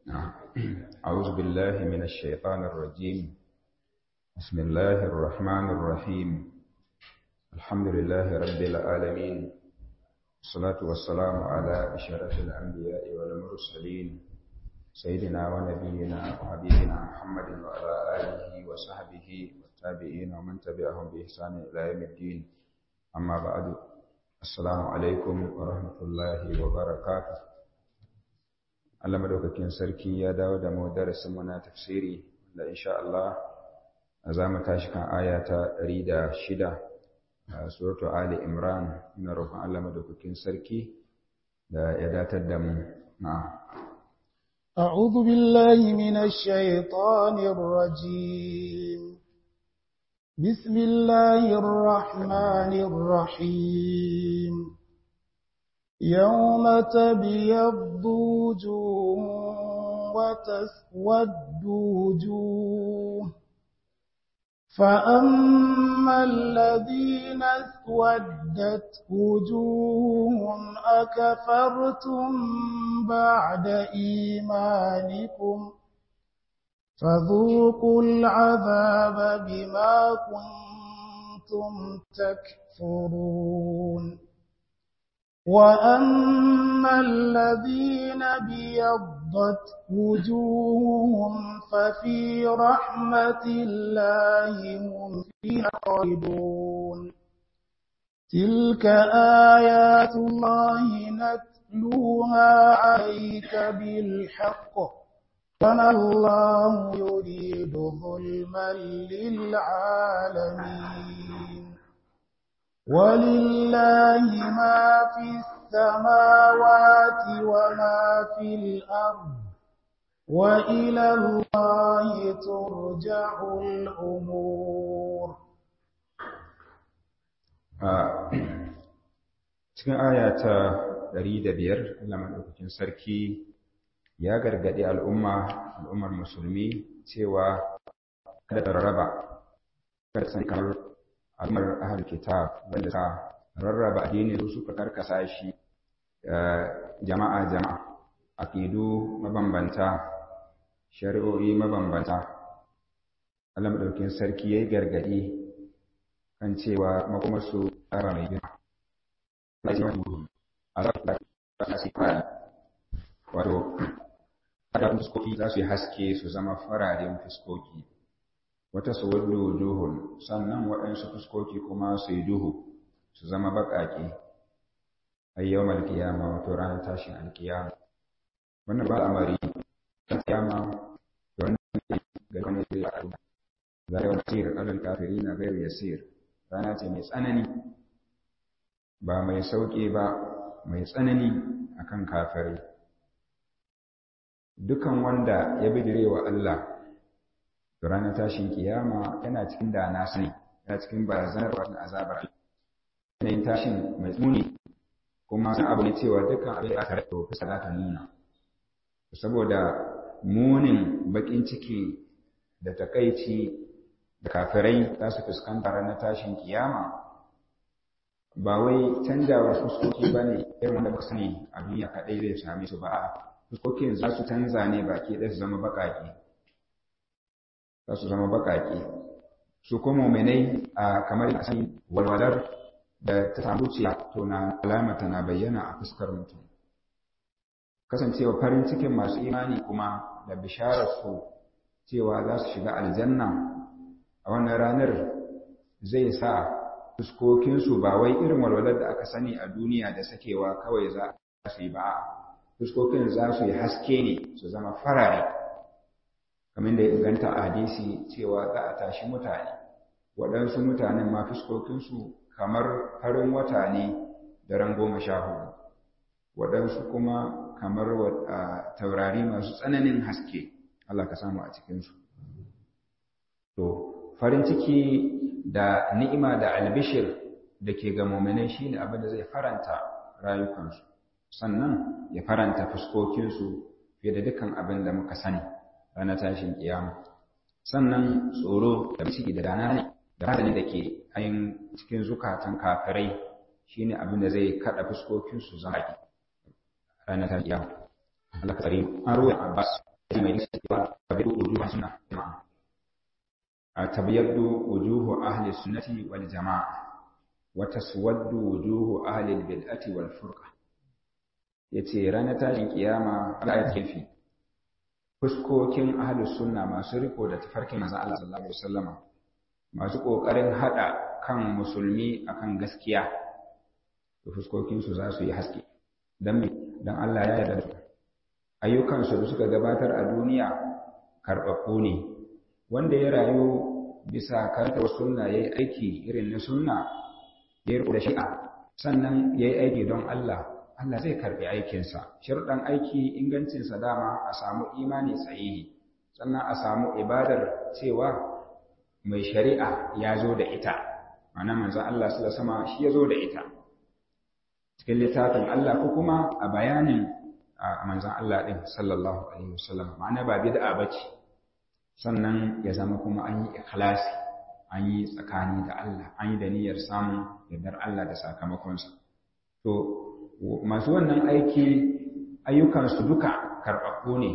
أعوذ بالله من الشيطان الرجيم بسم الله الرحمن الرحيم الحمد لله رب العالمين والصلاة والسلام على أشرف الأنبياء والمرسلين سيدنا ونبينا وحبيبنا محمد وعلى آله وصحبه والتابعين ومن تبعهم بإحسان إلى يوم الدين أما بعد السلام عليكم ورحمة الله وبركاته Allah madaukakin sarki ya dawo da mu darasin mu na tafsiri da insha Allah za mu tashi kan aya ta 106 a suratul Ali Imran ina roƙon Allah madaukakin sarki da ya datar da mu na'am أعوذ بالله من الشيطان الرجيم بسم الله الرحمن الرحيم يوم تبيض وجوه وتسود وجوه فأما الذين اسودت وجوههم أكفرتم بعد إيمانكم فذوقوا العذاب بما كنتم تكفرون وأما الذين بيضت وجوههم ففي رحمة الله هم فيها خالدون تلك آيات الله نتلوها عليك بالحق وما الله يريد ظلما للعالمين ولله ما في السماوات وما في الأرض وإلى الله ترجع الأمور cikin aya ta 105 Allah madaukakin sarki ya gargadi al'umma al'ummar musulmi cewa kada ta rarraba kada san kamar al'ummar ahal kitab wanda ta rarraba addinin su suka karkasa shi jama'a jama'a aqidu mabambanta shari'o'i mabambanta Allah madaukakin sarki yayi gargadi kan cewa makomar su tsara mai girma wato da fuskoki za su yi haske su zama fararen fuskoki wata su wadda wujuhun sannan waɗansu fuskoki kuma su yi duhu su zama baƙaƙe ayyau malkiyama wato ranar tashin alkiyama wannan ba amari ta kiyama da wannan ga wani zai faru za a wasir alal kafiri na gairu yasir rana ce mai tsanani ba mai sauƙi ba mai tsanani akan kafirai dukan wanda ya bidire wa Allah to ranar tashin kiyama yana cikin da na sani yana cikin barazanar wannan azabar yanayin tashin mai tsuni kuma san abu ne cewa dukkan abin da aka rato fuska za ta nuna saboda munin bakin ciki da takaici da kafirai za su fuskanta ranar tashin kiyama ba wai canjawar fuskoki ba ne irin wanda muka sani a duniya kaɗai zai same su ba a fuskokin za su canza ne baki ɗaya su zama baƙaƙe za su zama baƙaƙe su kuma muminai a kamar da sani walwalar da ta samu ciya to na alamata na bayyana a fuskar mutum kasancewa farin cikin masu imani kuma da bisharar su cewa za su shiga aljanna a wannan ranar zai sa fuskokinsu ba wai irin walwalar da aka sani a duniya da sakewa kawai za su yi ba fuskokin za su yi haske ne su zama farare kamar da ya inganta a hadisi cewa za a tashi mutane waɗansu mutanen ma fuskokinsu kamar farin wata ne daren goma sha hudu waɗansu kuma kamar taurari masu tsananin haske Allah ka samu a cikinsu to farin ciki da ni'ima da albishir da ke ga muminai shine abin da zai faranta rayukansu sannan ya faranta fuskokinsu fiye da dukkan abin da muka sani ranar tashin kiyama sannan tsoro da ciki da dana ne da hadani da ke ayin cikin zukatan kafirai shine abin da zai kada fuskokinsu zama ranar tashin kiyama Allah ka tsare an ruwa Abbas mai cewa tabiyyadu wujuhu sunna jama'a tabiyyadu wujuhu ahli sunnati wal jama'a wa taswaddu wujuhu ahli bid'ati wal furqa yace ranar tashin kiyama Allah ya tafi fuskokin ahli sunna masu riko da tafarkin manzon Allah sallallahu alaihi wasallama masu kokarin hada kan musulmi akan gaskiya da fuskokin su za su yi haske dan me dan Allah ya yarda da ayyukansu da suka gabatar a duniya karɓaɓɓu ne wanda ya rayu bisa karantar sunna ya yi aiki irin na sunna ya yi da shi'a sannan ya yi aiki don Allah Allah zai karɓi aikinsa shirɗan aiki ingancinsa dama a samu imani sahihi sannan a samu ibadar cewa mai shari'a ya zo da ita ma'ana manzon Allah sallallahu sama shi ya zo da ita cikin littafin Allah ko kuma a bayanin a manzan Allah ɗin sallallahu alaihi wasallam ma'ana ba bid'a bace sannan ya zama kuma an yi ikhlasi an yi tsakani da Allah an yi da niyyar samun yardar Allah da sakamakonsa to masu wannan aiki ayyukansu duka karɓaɓɓu ne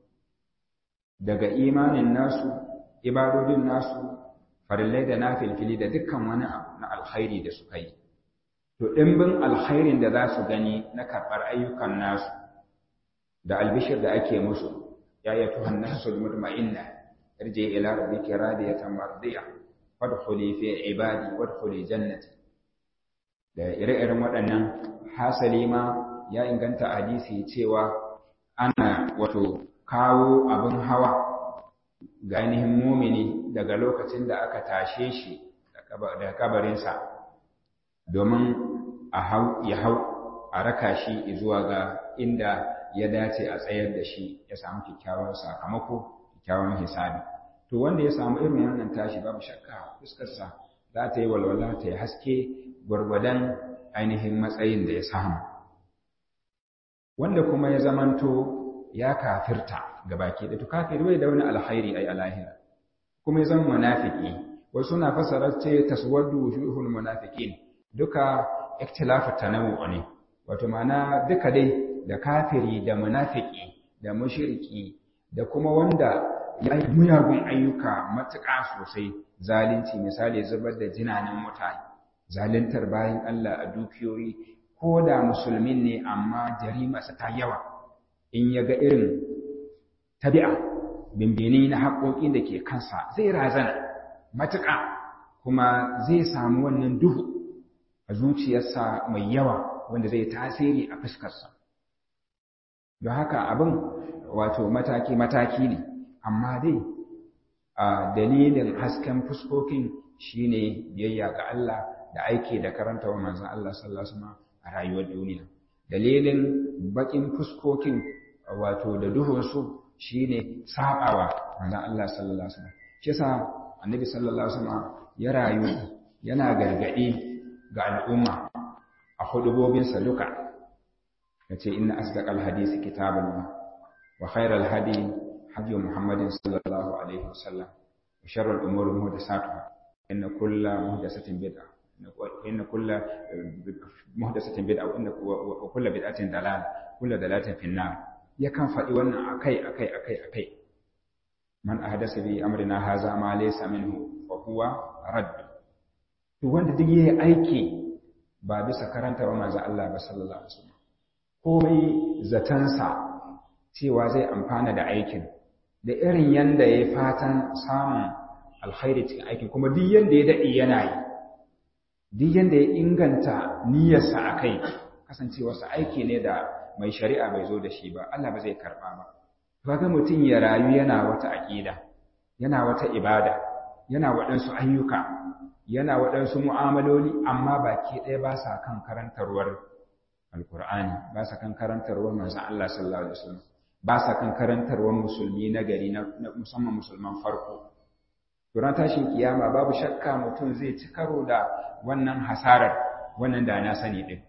daga imanin nasu ibadodin nasu farillai da nafilfili da dukkan wani abu na alkhairi da suka yi to ɗimbin alkhairin da za su gani na karɓar ayyukan nasu da albishir da ake musu ya yi tuhan nasul mutma'inna irje ila rabbiki radiyatan mardiya wadkhuli fi ibadi wadkhuli jannati da ire-iren waɗannan hasali ma ya inganta hadisi cewa ana wato kawo abin hawa ga ainihin mumini daga lokacin da aka tashe shi da kabarinsa domin ya hau a raka shi zuwa ga inda ya dace a tsayar da shi ya samu kyakkyawan sakamako kyakkyawan hisabi to wanda ya samu irin wannan tashi babu shakka fuskarsa za ta yi walwala ta yi haske gwargwadon ainihin matsayin da ya samu wanda kuma ya zamanto ya kafirta ga baki da to kafir bai da wani alkhairi ai alahira kuma ya zama munafiki wasu na fasara ce taswaddu wujuhul munafiqin duka ikhtilafu tanawwu ne wato ma'ana duka dai da kafiri da munafiki da mushriki da kuma wanda ya yi muyagun ayyuka matuƙa sosai zalunci misali zubar da jinanin mutane zaluntar bayan Allah a dukiyoyi ko da musulmin ne amma jarimarsa ta yawa in ya ga irin tabi'a bimbini na haƙoƙin da ke kansa zai razana matuƙa kuma zai samu wannan duhu a zuciyarsa mai yawa wanda zai tasiri a fuskarsa don haka abin wato mataki-mataki ne amma dai a dalilin hasken fuskokin shine biyayya ga Allah da aiki da karanta wa manzon Allah sallallahu alaihi wasallam a rayuwar duniya dalilin bakin fuskokin wato da duhunsu shine sabawa manzon Allah sallallahu alaihi wasallam shi yasa annabi sallallahu alaihi wasallam ya rayu yana gargadi ga al'umma a hudubobinsa duka yace inna asdaqal hadisi kitabullah wa khairal hadi hadi muhammadin sallallahu alaihi wasallam wa sharral umuri muhdathatuha inna kulla muhdathatin bid'ah inna kulla muhdathatin bid'ah wa inna wa kulla bid'atin dalal kulla dalatin fi nar yakan faɗi wannan akai akai akai akai man ahdasa bi amrina haza ma laysa minhu fa huwa radd to wanda duk yayi aiki ba bisa karanta wa manzo Allah ba sallallahu alaihi wasallam komai zatansa cewa zai amfana da aikin da irin yanda ya fatan samun alkhairi cikin aikin kuma duk yanda ya daɗe yana yi duk yanda ya inganta niyyarsa a kai kasancewarsa aiki ne da mai shari'a bai zo da shi ba Allah ba zai karɓa ba kaga mutum ya rayu yana wata aƙida yana wata ibada yana waɗansu ayyuka yana waɗansu mu'amaloli amma baki ɗaya ba sa kan karantarwar alkur'ani ba sa kan karantarwar manzon Allah sallallahu alaihi wasallam ba sa kan karantarwar musulmi na gari na musamman musulman farko Turan tashin kiyama babu shakka mutum zai ci karo da wannan hasarar wannan da na sani din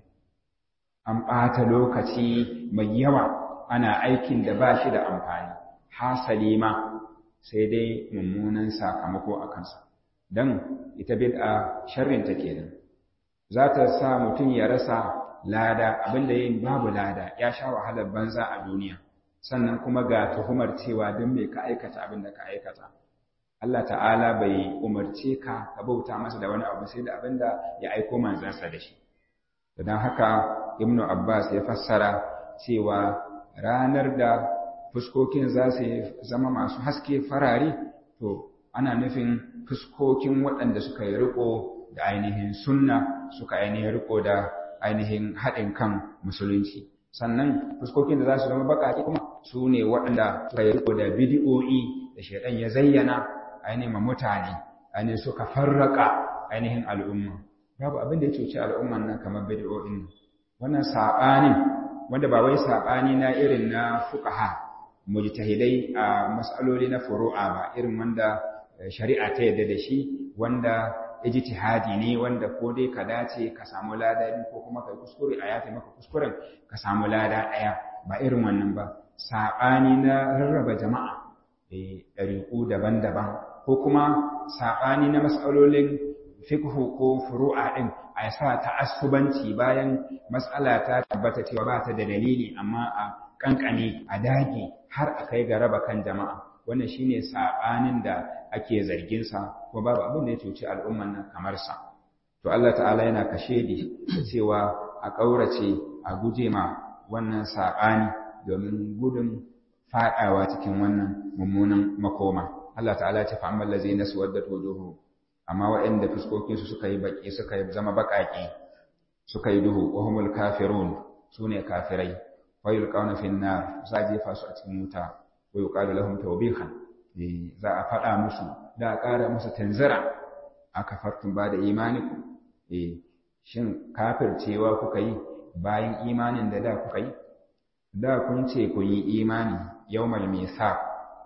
an ɓata lokaci mai yawa ana aikin da ba shi da amfani hasali ma sai dai mummunan sakamako a kansa don ita bid'a sharrinta kenan za ta sa mutum ya rasa lada abinda yin babu lada ya sha wahalar banza a duniya sannan kuma ga tuhumar cewa don me ka aikata abin da ka aikata Allah ta'ala bai umarce ka ka bauta masa da wani abu sai da abin da ya aiko manzansa da shi don haka ibnu abbas ya fassara cewa ranar da fuskokin za su zama masu haske farare to ana nufin fuskokin waɗanda suka yi riko da ainihin sunna suka ainihin riko da ainihin haɗin kan musulunci sannan fuskokin da za su zama baƙaƙe kuma su ne waɗanda suka yi riko da bidi'o'i da shaidan ya zayyana ainihin ma mutane ainihin suka farraka ainihin al'umma babu abin da ya cuci al'umman nan kamar bidi'o'in wannan saɓanin wanda ba wai saɓani na irin na fuqaha mujtahidai a mas'aloli na furu'a ba irin wanda shari'a ta yadda da shi wanda ijtihadi ne wanda ko dai ka dace ka samu lada biyu ko kuma kai kuskure a yafe maka kuskuren ka samu lada ɗaya ba irin wannan ba saɓani na rarraba jama'a ɗariƙu daban-daban ko kuma saɓani na mas'alolin fiqhu ko furu'a ɗin a sa ta'assubanci bayan mas'ala ta tabbata cewa ba ta da dalili amma a kankane a dage har a kai ga raba kan jama'a wannan shine saɓanin da ake zargin sa ko babu abin da ya cuci al'umman nan kamar sa to Allah ta'ala yana kashe di cewa a ƙaurace a guje ma wannan saɓani domin gudun faɗawa cikin wannan mummunan makoma Allah ta'ala ya ce fa amman lazina suwaddat wujuhu amma waɗanda fuskokin su suka yi baki suka zama baƙaƙe suka yi duhu wa humul kafirun sune kafirai fa yulqawna fin nar za jefa su a cikin wuta wa yuqalu lahum tawbihan za a faɗa musu da a ƙara musu tanzira aka fartun ba da imaniku eh shin kafircewa kuka yi bayan imanin da da kuka yi da kun ce kun yi imani yawmal misa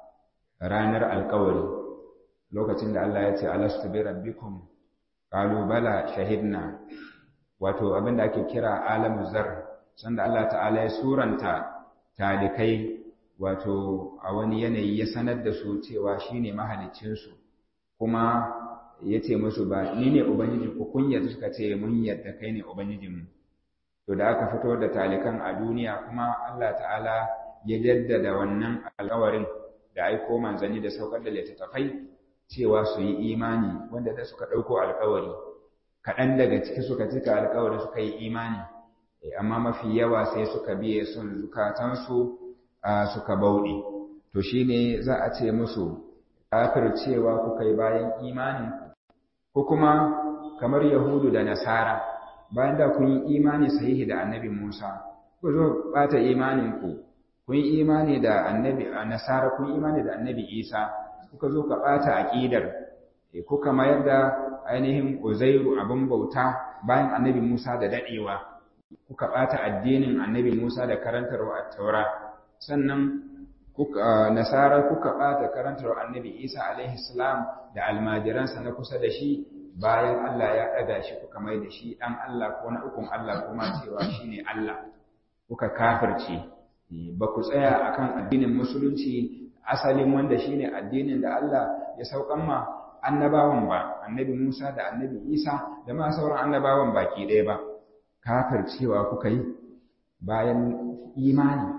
ranar alkawari lokacin da Allah ya ce alastu bi rabbikum qalu bala shahidna wato abin da ake kira alamu zar sanda Allah ta'ala ya suranta talikai wato a wani yanayi ya sanar da su cewa shine mahaliccin su kuma ya ce musu ba ni ne ubangiji ku kun yadda suka ce mun yadda kai ne ubangijinmu to da aka fito da talikan a duniya kuma Allah ta'ala ya jaddada wannan alƙawarin da aiko manzanni da saukar da littattafai cewa su yi imani wanda da suka ɗauko alƙawari kaɗan daga ciki suka cika alƙawari suka yi imani amma mafi yawa sai suka biye son zukatansu suka bauɗe to shine za a ce musu kafir cewa kuka yi bayan imanin ko kuma kamar yahudu da nasara bayan da kun yi imani sahihi da annabi Musa, ku zo ɓata imaninku, kun yi imani da annabi a Nasara, kun yi imani da annabi Isa, kuka zo ka ɓata aƙidar, kuka mayar da ainihin Uzairu abin bauta bayan annabi Musa da daɗewa, kuka ɓata addinin annabi Musa da karantarwa a taura, sannan Nasara kuka ɓata karantarwa annabi Isa alaihi salam da almajiransa na kusa da shi bayan Allah ya ɗaga shi kuka mai da shi ɗan Allah ko na ukun Allah kuma cewa shi ne Allah kuka kafirce ba ku tsaya akan addinin musulunci asalin wanda shi ne addinin da Allah ya saukan ma annabawan ba annabi Musa da annabi Isa da ma sauran annabawan baki ɗaya ba kafircewa kuka yi bayan imani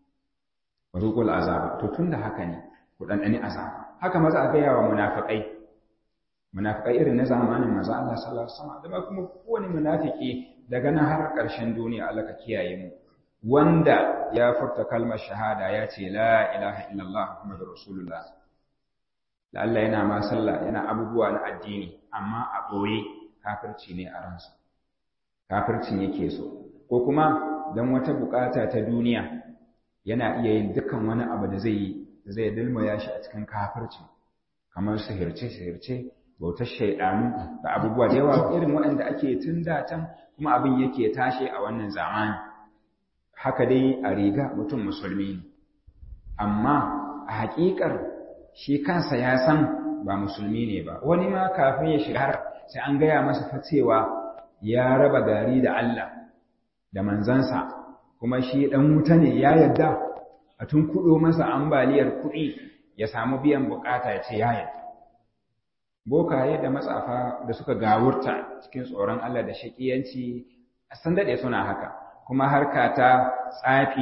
wa zuqul azaba to tunda haka ne ku ɗanɗani azaba haka maza a gaya wa munafiqai munafikai irin na zamanin manzo Allah sallallahu alaihi wasallam da kuma kowane munafiki daga nan har ƙarshen duniya Allah ka kiyaye mu wanda ya furta kalmar shahada ya ce la ilaha illallah muhammadur rasulullah da Allah yana ma sallah yana abubuwa na addini amma a boye kafirci ne a ransa kafircin yake so ko kuma dan wata bukata ta duniya yana iya yin dukkan wani abu da zai yi zai dilmaya shi a cikin kafirci kamar sihirce sihirce bautar shaidanu da abubuwa da yawa irin waɗanda ake tun da can kuma abin yake tashe a wannan zamani haka dai a riga mutum musulmi ne amma a haƙiƙar shi kansa ya san ba musulmi ne ba wani ma kafin ya shiga har sai an gaya masa fa cewa ya raba gari da Allah da manzansa kuma shi ɗan wuta ne ya yarda a tun kuɗo masa ambaliyar kuɗi ya samu biyan bukata ya ce ya yarda bokaye da matsafa da suka gawurta cikin tsoron Allah da shakiyanci san daɗe suna haka kuma harka ta tsafi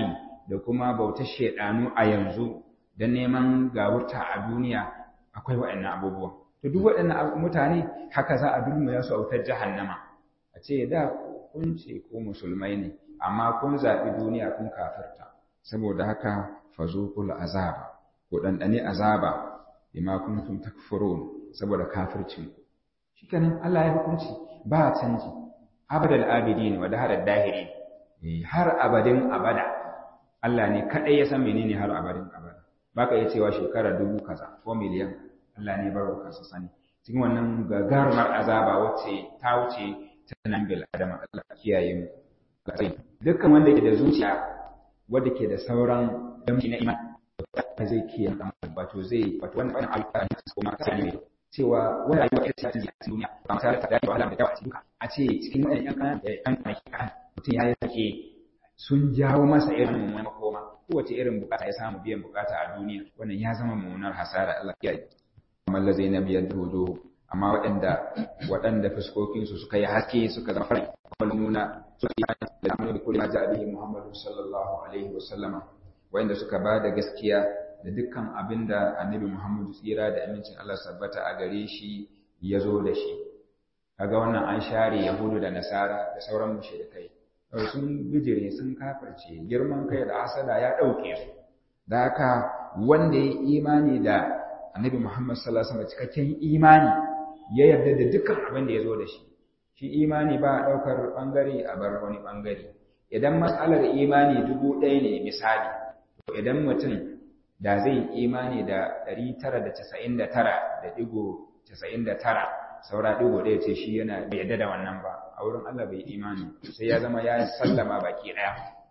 da kuma bautar shaidanu a yanzu da neman gawurta a duniya akwai waɗannan abubuwa to duk waɗannan mutane haka za a dulmuya su a wutar jahannama a ce da kun ce ko musulmai ne amma kun zaɓi duniya kun kafirta saboda haka fazuqul azaba ko ɗanɗane azaba bima kuntum takfurun saboda kafircin ku shikenan Allah ya hukunci ba canji abadal abidin wa dahar dahiri har abadin abada Allah ne kadai ya san menene har abadin abada baka iya cewa shekara dubu kaza ko miliyan Allah ne baro kansa sani cikin wannan gagarumar azaba wacce ta wuce ta nan bil adama Allah kiyaye mu dukkan wanda ke da zuciya wanda ke da sauran damshi na iman zai kiyaye wato zai wato wannan alƙa ne ko ma ne cewa wani rayuwa ita ce a duniya ba mu tare da daɗi wahala da yawa a cikin a ce cikin wannan yan kan kan kan mutum ya yake sun jawo masa irin wani makoma kowace irin bukata ya samu biyan bukata a duniya wannan ya zama mummunar hasara Allah ya yi amma lazai na biyan dodo amma waɗanda waɗanda fuskokinsu suka yi haske suka zama farai kuma nuna suka yi da amma da kullum ja bihi Muhammadu sallallahu alaihi wa sallama waɗanda suka ba da gaskiya da dukkan abin da annabi Muhammadu tsira da amincin Allah sabbata a gare shi ya zo da shi kaga wannan an share yahudu da nasara da sauran mushrikai sun bijire sun kafirce girman kai da asada ya ɗauke su da haka wanda ya imani da annabi Muhammad sallallahu alaihi wasallam cikakken imani ya yarda da dukkan abin da ya zo da shi shi imani ba a ɗaukar ɓangare a bar wani ɓangare idan matsalar imani dubu ɗaya ne misali to idan mutum da zai imani da ɗari tara da casa'in da tara da ɗigo casa'in da tara saura ɗigo ɗaya ce shi yana bai yarda da wannan ba a wurin Allah bai imani sai ya zama ya sallama baki ɗaya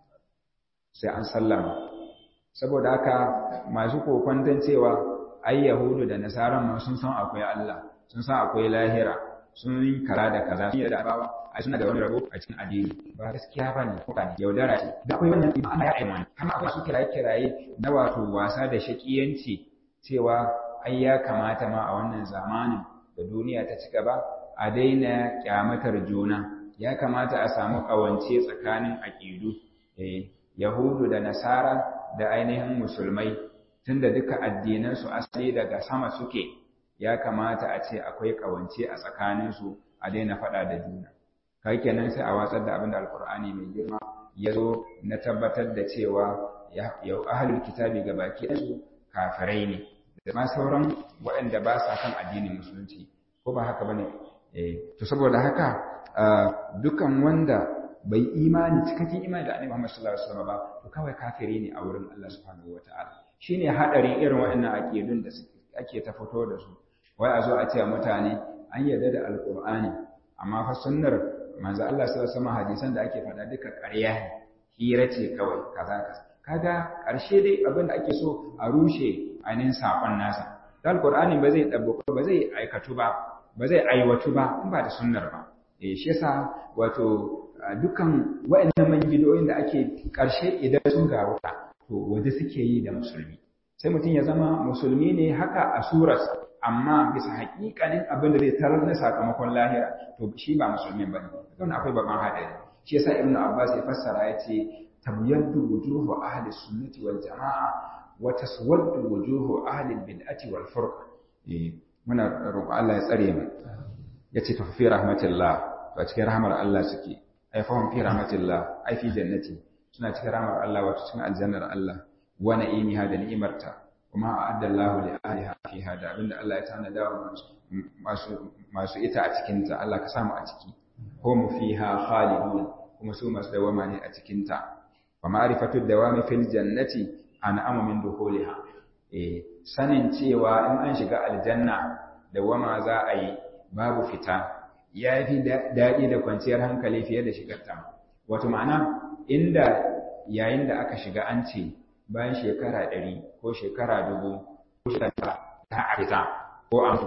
sai an sallama saboda haka masu kokwanton cewa ai yahudu da nasaran ma sun san akwai Allah sun san akwai lahira sun yi kara da kaza sun yarda bawa a suna da wani rabo a cikin addini ba gaskiya ba ne kuka ne yaudara ce da akwai wannan iman Allah ya aima ne kuma akwai su kiraye kiraye na wato wasa da shakiyanci cewa ai ya kamata ma a wannan zamanin da duniya ta ci gaba a daina kyamatar juna ya kamata a samu kawance tsakanin aƙidu eh yahudu da nasara da ainihin musulmai tunda duka addinansu asali daga sama suke ya kamata a ce akwai kawance a tsakaninsu a daina faɗa da juna kai kenan sai a watsar da abin da alkur'ani mai girma ya zo na tabbatar da cewa yau ahalul kitabi ga baki ɗansu kafirai ne da ma sauran waɗanda ba sa kan addinin musulunci ko ba haka bane eh to saboda haka dukan wanda bai imani cikakken imani da annabi Muhammad sallallahu alaihi wasallam ba to kawai kafiri ne a wurin Allah subhanahu wataala shine hadarin irin waɗannan aqidun da ake ta fito da su wai a zo a ce mutane an yarda da alqur'ani amma fa sunnar manzo Allah sallallahu alaihi wasallam hadisan da ake faɗa duka ƙarya ne hira ce kawai kaza kaza kaga ƙarshe dai abin da ake so a rushe ainihin saƙon nasa da alqur'ani ba zai ɗabbaka ba zai aikatu ba ba zai aiwatu ba in ba da sunnar ba eh shi yasa wato dukan waɗannan manyan bidiyoyin da ake ƙarshe idan sun gawo to waje suke yi da musulmi sai mutum ya zama musulmi ne haka a surarsa amma bisa haƙiƙanin abin da zai tarar na sakamakon lahira to shi ba musulmi ba ne don akwai babban haɗari shi yasa ibnu abbas ya fassara ya ce tabyaddu wujuhu ahli sunnati wal jama'a wa taswaddu wujuhu ahli bid'ati wal furqa eh muna roƙo Allah ya tsare mu yace to fi rahmatillah to a cikin rahmar Allah suke ai fa fi rahmatillah ai fi jannati suna cikin rahmar Allah wato cikin aljannar Allah wa na'imiha da ni'imarta kuma a'adda Allahu li ahliha fiha da abinda Allah ya tanada wa masu masu ita a cikin ta Allah ka samu a ciki hum fiha khalidun kuma su masu dawama ne a cikin ta wa ma'rifatu dawami fil jannati an'amu min dukhuliha eh sanin cewa in an shiga aljanna dawama za a yi babu fita ya fi daɗi da kwanciyar hankali fiye da shigar ta wato ma'ana inda yayin da aka shiga an ce bayan shekara ɗari ko shekara dubu ko shekara ta a fita ko an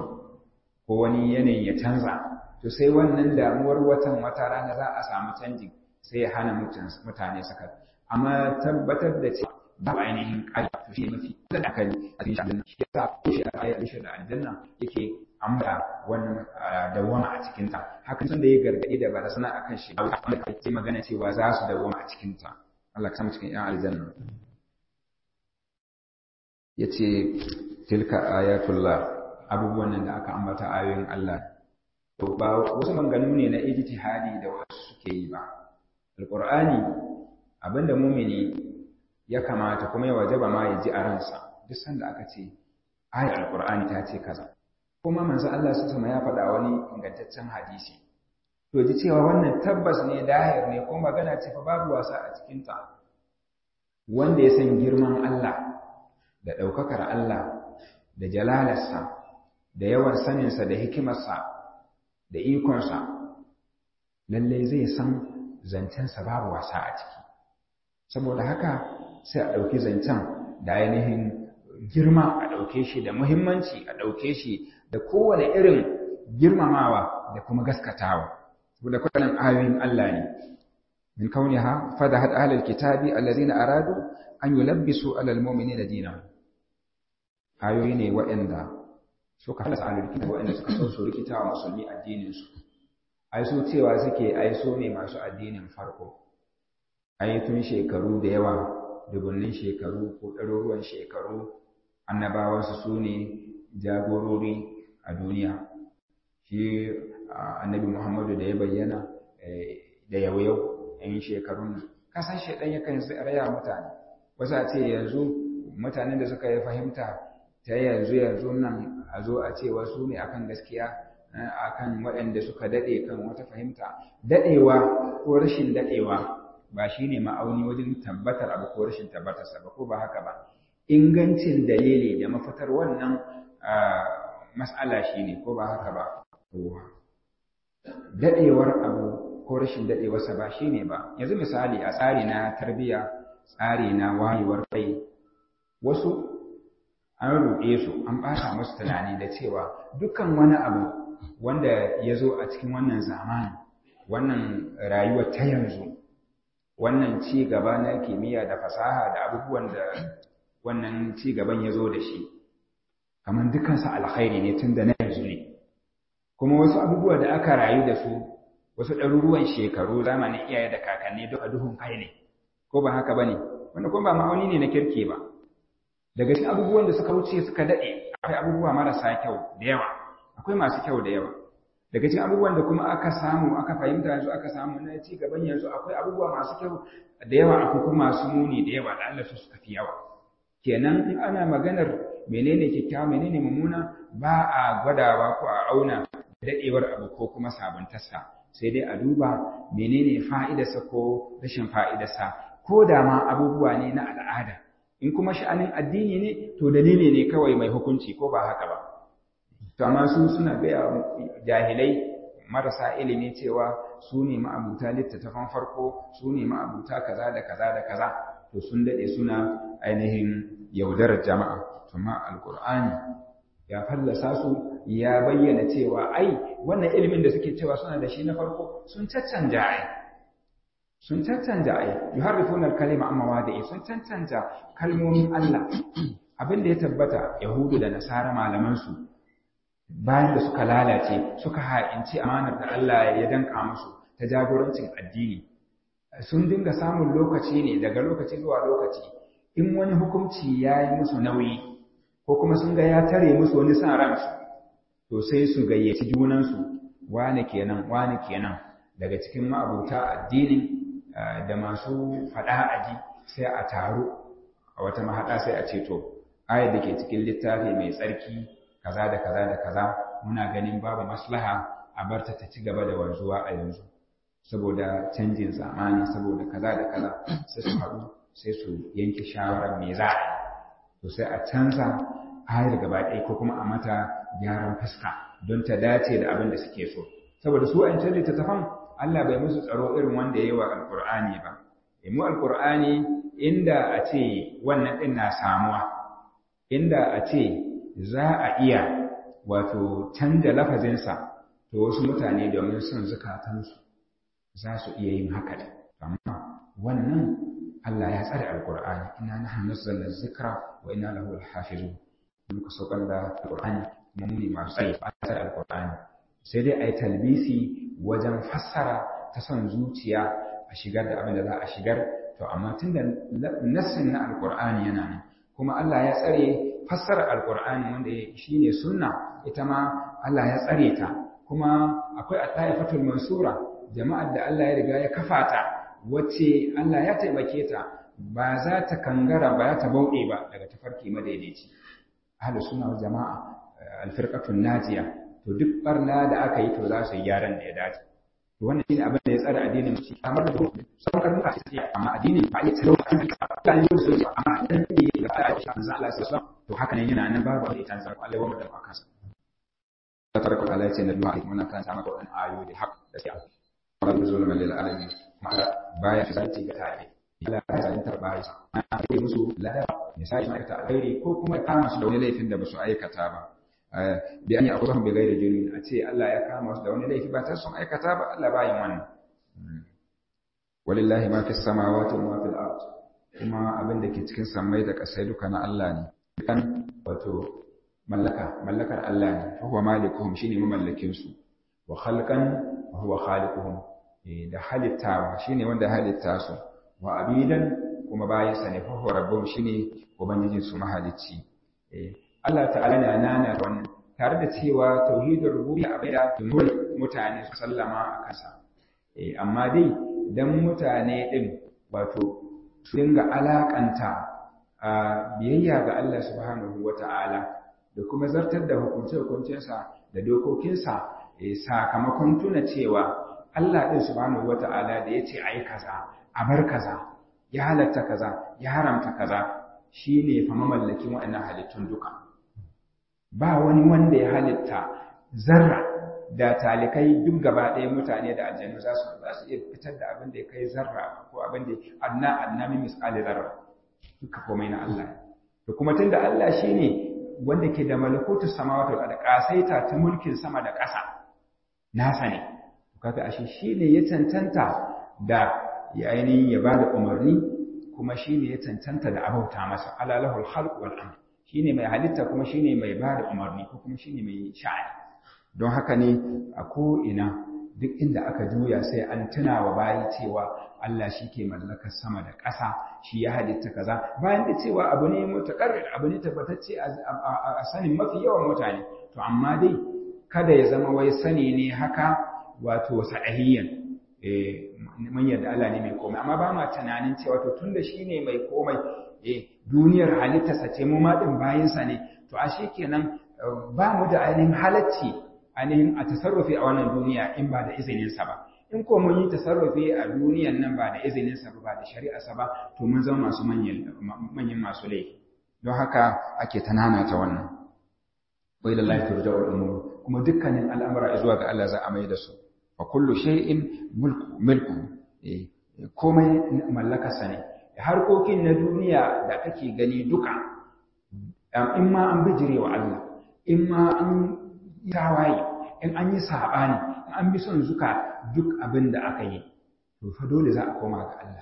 ko wani yanayin ya canza to sai wannan damuwar watan wata rana za a samu canji sai ya hana mutane saka amma tabbatar da cewa ba ainihin ƙari to shi mafi da akali a cikin aljanna shi yasa ko shi a ayar shi da aljanna yake amma wannan dawama a cikin ta hakan sun da ya gargadi da barazana akan shi wanda kai magana cewa za su dawama a cikin ta Allah ka samu cikin yan aljanna yace tilka ayatullah abubuwan nan da aka ambata ayoyin Allah to ba wasu manganu ne na ijtihadi da wasu suke yi ba alqur'ani abinda mumini ya kamata kuma ya wajaba ma ya ji a ransa duk sanda aka ce ayat alqur'ani ta ce kaza kuma manzo Allah su sama ya faɗa wani ingantaccen hadisi to ji cewa wannan tabbas ne dahir ne ko magana ce fa babu wasa a cikin ta wanda ya san girman Allah da ɗaukakar Allah da jalalarsa da yawan saninsa da hikimarsa da ikonsa lallai zai san zancensa babu wasa a ciki saboda haka sai a ɗauki zancen da ainihin girma a ɗauke shi da muhimmanci a ɗauke shi da kowane irin girmamawa da kuma gaskatawa saboda kwanan ayoyin Allah ne min kauniha fadahat ahlul kitabi allazina aradu an yulabbisu alal mu'minina dinahum ayoyi ne waɗanda suka halasa ahlul kitabi waɗanda suka so su rikita wa musulmi addinin su ai su cewa suke ai so ne masu addinin farko ai tun shekaru da yawa dubunnin shekaru ko ɗaruruwan shekaru annabawansu su ne jagorori a duniya shi annabi muhammadu da ya bayyana da yau-yau yan shekarun nan kasan shaidan yakan raya mutane wasu a ce yanzu mutanen da suka yi fahimta ta yanzu yanzu nan a zo a ce wasu ne akan gaskiya akan waɗanda suka daɗe kan wata fahimta daɗewa ko rashin daɗewa ba shi ne ma'auni wajen tabbatar abu ko rashin tabbatarsa ba ko ba haka ba ingancin dalili da mafitar wannan mas'ala shi ne ko ba haka ba daɗewar abu ko rashin daɗewarsa ba shi ne ba yanzu misali a tsari na tarbiyya tsari na wayewar kai wasu an ruɗe su an ɓata musu tunani da cewa dukkan wani abu wanda ya zo a cikin wannan zamanin wannan rayuwar ta yanzu wannan ci gaba na kimiyya da fasaha da abubuwan da wannan ci gaban ya zo da shi kamar dukansa alkhairi ne tun da na yanzu ne kuma wasu abubuwa da aka rayu da su wasu ɗaruruwan shekaru zamanin iyaye da kakanni duk a duhun kai ne ko ba haka ba ne wanda kuma ba ma'auni ne na kirke ba daga cikin abubuwan da suka wuce suka daɗe akwai abubuwa marasa kyau da yawa akwai masu kyau da yawa daga cikin abubuwan da kuma aka samu aka fahimta yanzu aka samu na ci gaban yanzu akwai abubuwa masu kyau da yawa akwai kuma masu muni da yawa da Allah su suka fi yawa kenan in ana maganar menene kyakkyawa menene mummuna ba a gwadawa ko a auna daɗewar abu ko kuma sabuntarsa sai dai a duba menene fa'idarsa ko rashin fa'idarsa ko da ma abubuwa ne na al'ada in kuma sha'anin addini ne to dalili ne kawai mai hukunci ko ba haka ba to amma su suna gaya jahilai marasa ilimi cewa su ne ma'abuta littattafan farko su ne ma'abuta kaza da kaza da kaza to sun daɗe suna ainihin yaudarar jama'a amma alkur'ani ya fallasa su ya bayyana cewa ai wannan ilimin da suke cewa suna da shi na farko sun caccanja ai sun caccanja ai yuharrifuna al-kalima amma wadi'i sun caccanja kalmomin Allah abin da ya tabbata yahudu da nasara malaman su bayan da suka lalace suka ha'inci amanar da Allah ya danka musu ta jagorancin addini sun dinga samun lokaci ne daga lokaci zuwa lokaci in wani hukunci ya yi musu nauyi ko kuma sun ga ya tare musu wani sa ransu to sai su gayyaci junansu wane kenan wane kenan daga cikin ma'abuta addinin da masu faɗa aji sai a taru a wata mahaɗa sai a ce to ayar da ke cikin littafi mai tsarki kaza da kaza da kaza muna ganin babu maslaha a barta ta ci gaba da wanzuwa a yanzu saboda canjin zamani saboda kaza da kaza sai su haɗu sai su yanke shawarar me za a yi to sai a canza ayar gaba ɗaya ko kuma a mata gyaran fuska don ta dace da abin da suke so saboda su an canza littattafan Allah bai musu tsaro irin wanda ya yi wa alƙur'ani ba mu alƙur'ani inda a ce wannan ɗin na samuwa inda a ce za a iya wato canza lafazinsa to wasu mutane domin son zukatansu za su iya yin haka da amma wannan Allah ya tsare alqur'ani inna nahnu nazzalna dhikra wa inna lahu lahafizun muka saukar da alqur'ani kuma mu ne masu tsare a tsare alqur'ani sai dai ai talbisi wajen fassara ta son zuciya a shigar da abin da za a shigar to amma tunda nassin na alqur'ani yana nan kuma Allah ya tsare fassarar alqur'ani wanda shine sunna ita ma Allah ya tsare ta kuma akwai at-taifatul mansura jama'ar da Allah ya riga ya kafa ta wacce Allah ya taimake ta ba za ta kangara ba ta bauɗe ba daga tafarki madaidaici ahlus sunna wal jama'a al-firqatun najiya to duk barna da aka yi to za su yi gyaran da ya dace to wannan shine abin da ya tsara addinin mu kamar da sauran karnuka ce amma addinin ba ya tsaro kan ka yi su amma dan ne da ta shi manzo Allah sallallahu alaihi to haka ne yana nan babu da tanzar Allah wa da aka sa ta tarku Allah ya ce na du'a muna kan sama da wannan ayoyi da hak da sai Allah zulma lil alamin ma'ana baya shi zai ga tare Allah ya zai tarba shi ana yi musu lada misali ma'aikata alheri ko kuma kama su da wani laifin da ba su aikata ba bi an yi akwai bi gairi jirgin a ce Allah ya kama su da wani laifi ba ta sun aikata ba Allah bayin wannan walillahi ma fi samawati wa ma fil ard kuma abin da ke cikin sammai da kasai duka na Allah ne kan wato mallaka mallakar Allah ne fa huwa malikuhum shine mamallakin su wa khalqan wa huwa khaliquhum da halittawa shine wanda halitta su wa abidan kuma bayin sa ne fa huwa rabbuhum shine ubangijin su mahalicci Allah ta'ala na nana wannan tare da cewa tauhidin rububiyya abin da mutane su sallama a kansa amma dai dan mutane din wato su dinga alakanta a biyayya ga Allah subhanahu wata'ala da kuma zartar da hukunce-hukuncensa da dokokinsa sakamakon tuna cewa Allah din subhanahu wata'ala da ya ce a yi kaza a bar kaza ya halatta kaza ya haramta kaza shine fa mamallakin waɗannan halittun duka ba wani wanda ya halitta zarra da talikai duk gaba ɗaya mutane da aljanu za su za su iya fitar da abin da ya kai zarra ko abin da adna adna min misali zarra duka komai na Allah da kuma tunda Allah shine wanda ke da malakutus samawati wal ardi kasaita ta mulkin sama da ƙasa nasa ne kaga ashe shine ya cancanta da ya ainihin ya bada umarni kuma shine ya cancanta da abauta masa alalahul khalq wal amr shine mai halitta kuma shine mai ba da umarni ko kuma shine mai sha'ani don haka ne a ko'ina duk inda aka juya sai an tuna wa bayi cewa Allah shi ke mallakar sama da ƙasa shi ya halitta kaza bayan da cewa abu ne mutakarrir abu ne tabbatacce a sanin mafi yawan mutane to amma dai kada ya zama wai sani ne haka wato sa'ahiyyan mun yarda Allah ne mai komai amma ba ma tunanin cewa to tunda shi ne mai komai eh duniyar halittarsa ce mu ma din bayinsa ne to ashe kenan ba mu da ainihin halacci ainihin a tasarrufi a wannan duniya in ba da izininsa ba in ko mun yi tasarrufi a duniyan nan ba da izininsa ba ba da shari'arsa ba to mun zama masu manyan masu laifi don haka ake tanana ta wannan wa ila Allah turja'ul umur kuma dukkanin al'amura zuwa ga Allah za a mai da su wa kullu shay'in mulku milku komai mallakarsa ne harkokin na duniya da kake gani duka in ma an bijire wa Allah in ma an tawaye in an yi saɓani in an bi son zuka duk abin da aka yi to fa dole za a koma ga Allah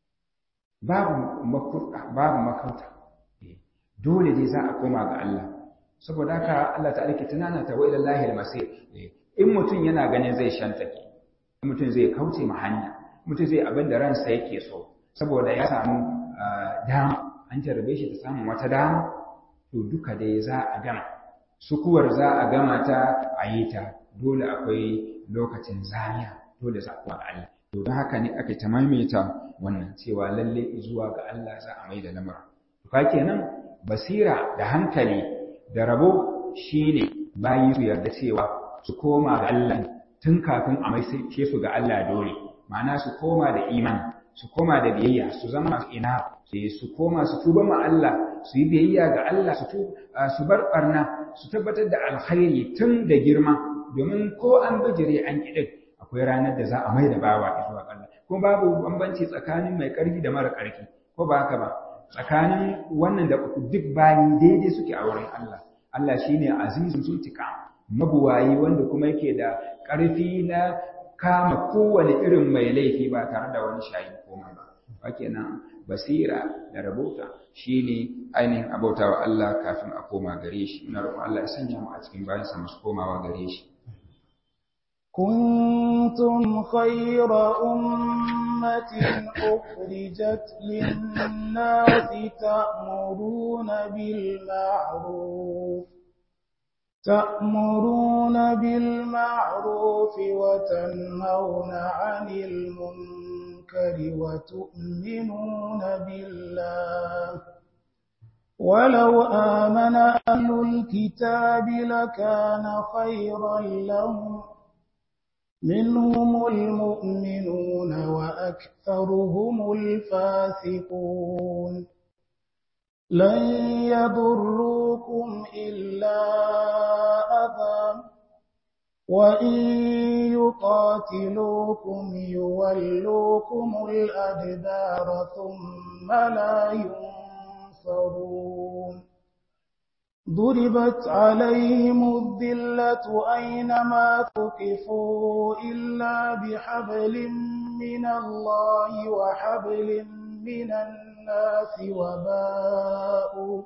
babu makurta babu makauta dole dai za a koma ga Allah saboda haka Allah ta'ala ke tunana ta wa ilallahi al-masir in mutum yana ganin zai shantake mutum zai kauce ma hanya mutum zai abin da ransa yake so saboda ya samu dama an jarrabe shi ta samun wata dama to duka dai za a gama sukuwar za a gama ta a yi ta dole akwai lokacin zaniya dole za a Allah to don haka ne aka ta maimaita wannan cewa lalle zuwa ga Allah za a mai da lamura to ka kenan basira da hankali da rabo shine bayi su yarda cewa su koma ga Allah tun kafin a mai su ga Allah dole ma'ana su koma da imani su koma da biyayya su zama masu ina su koma su tuba ma Allah su yi biyayya ga Allah su su bar barna su tabbatar da alkhairi tun da girma domin ko an bijire an kidin akwai ranar da za a mai da bawa zuwa Allah kuma babu bambanci tsakanin mai karfi da mara karfi ko ba haka ba tsakanin wannan da duk bayi daidai suke a wurin Allah Allah shine azizun suntika mabuwayi wanda kuma yake da karfi na kama kowane irin mai laifi ba tare da wani shayi komai ba kenan basira da rabota shine ainihin abauta wa Allah kafin a koma gare shi ina roƙon Allah ya sanya mu a cikin bayan sa masu komawa gare shi كنتم خير أمة أخرجت للناس تأمرون بالمعروف تأمرون بالمعروف وتنهون عن المنكر وتؤمنون بالله ولو آمن أهل الكتاب لكان خيرا لهم منهم المؤمنون وأكثرهم الفاسقون لن يضروكم إلا أذى وإن يقاتلوكم يولوكم الأدبار ثم لا ينصرون ضربت عليهم الذلة أينما ثقفوا إلا بحبل من الله وحبل من الناس وباءوا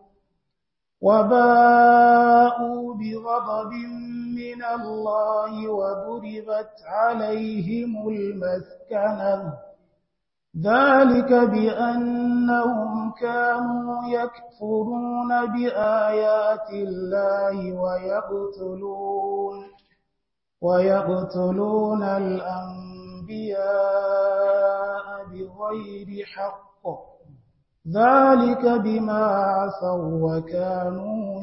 وباءوا بغضب من الله وضربت عليهم المسكنة ذلك بأنهم كانوا يكفرون بآيات الله ويقتلون ويقتلون الأنبياء بغير حق ذلك بما عصوا وكانوا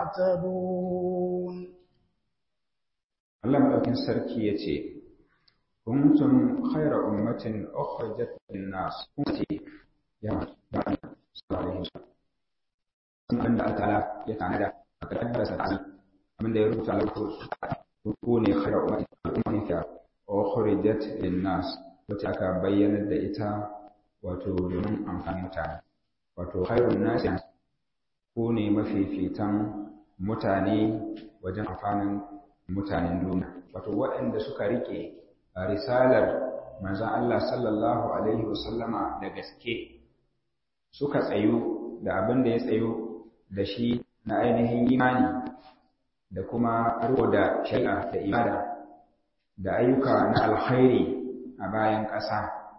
يعتدون Allah madaukin sarki yace kuntum khayra ummatin ukhrijat lin-nas ummati ya ba'an sallallahu alaihi da Allah ya tanada a kaddara sa ta'ala abinda ya rubuta lauko ku ne khayra ummatin ummatin ka ukhrijat lin-nas wacce aka bayyana da ita wato domin amfanin mutane wato khairun nasi ku ne mafifitan mutane wajen amfanin mutanen duniya wato waɗanda suka rike risalar manzon Allah sallallahu alaihi wasallama da gaske suka tsayu da abin da ya tsayu da shi na ainihin imani da kuma riko da shari'a da ibada da ayyuka na alkhairi a bayan ƙasa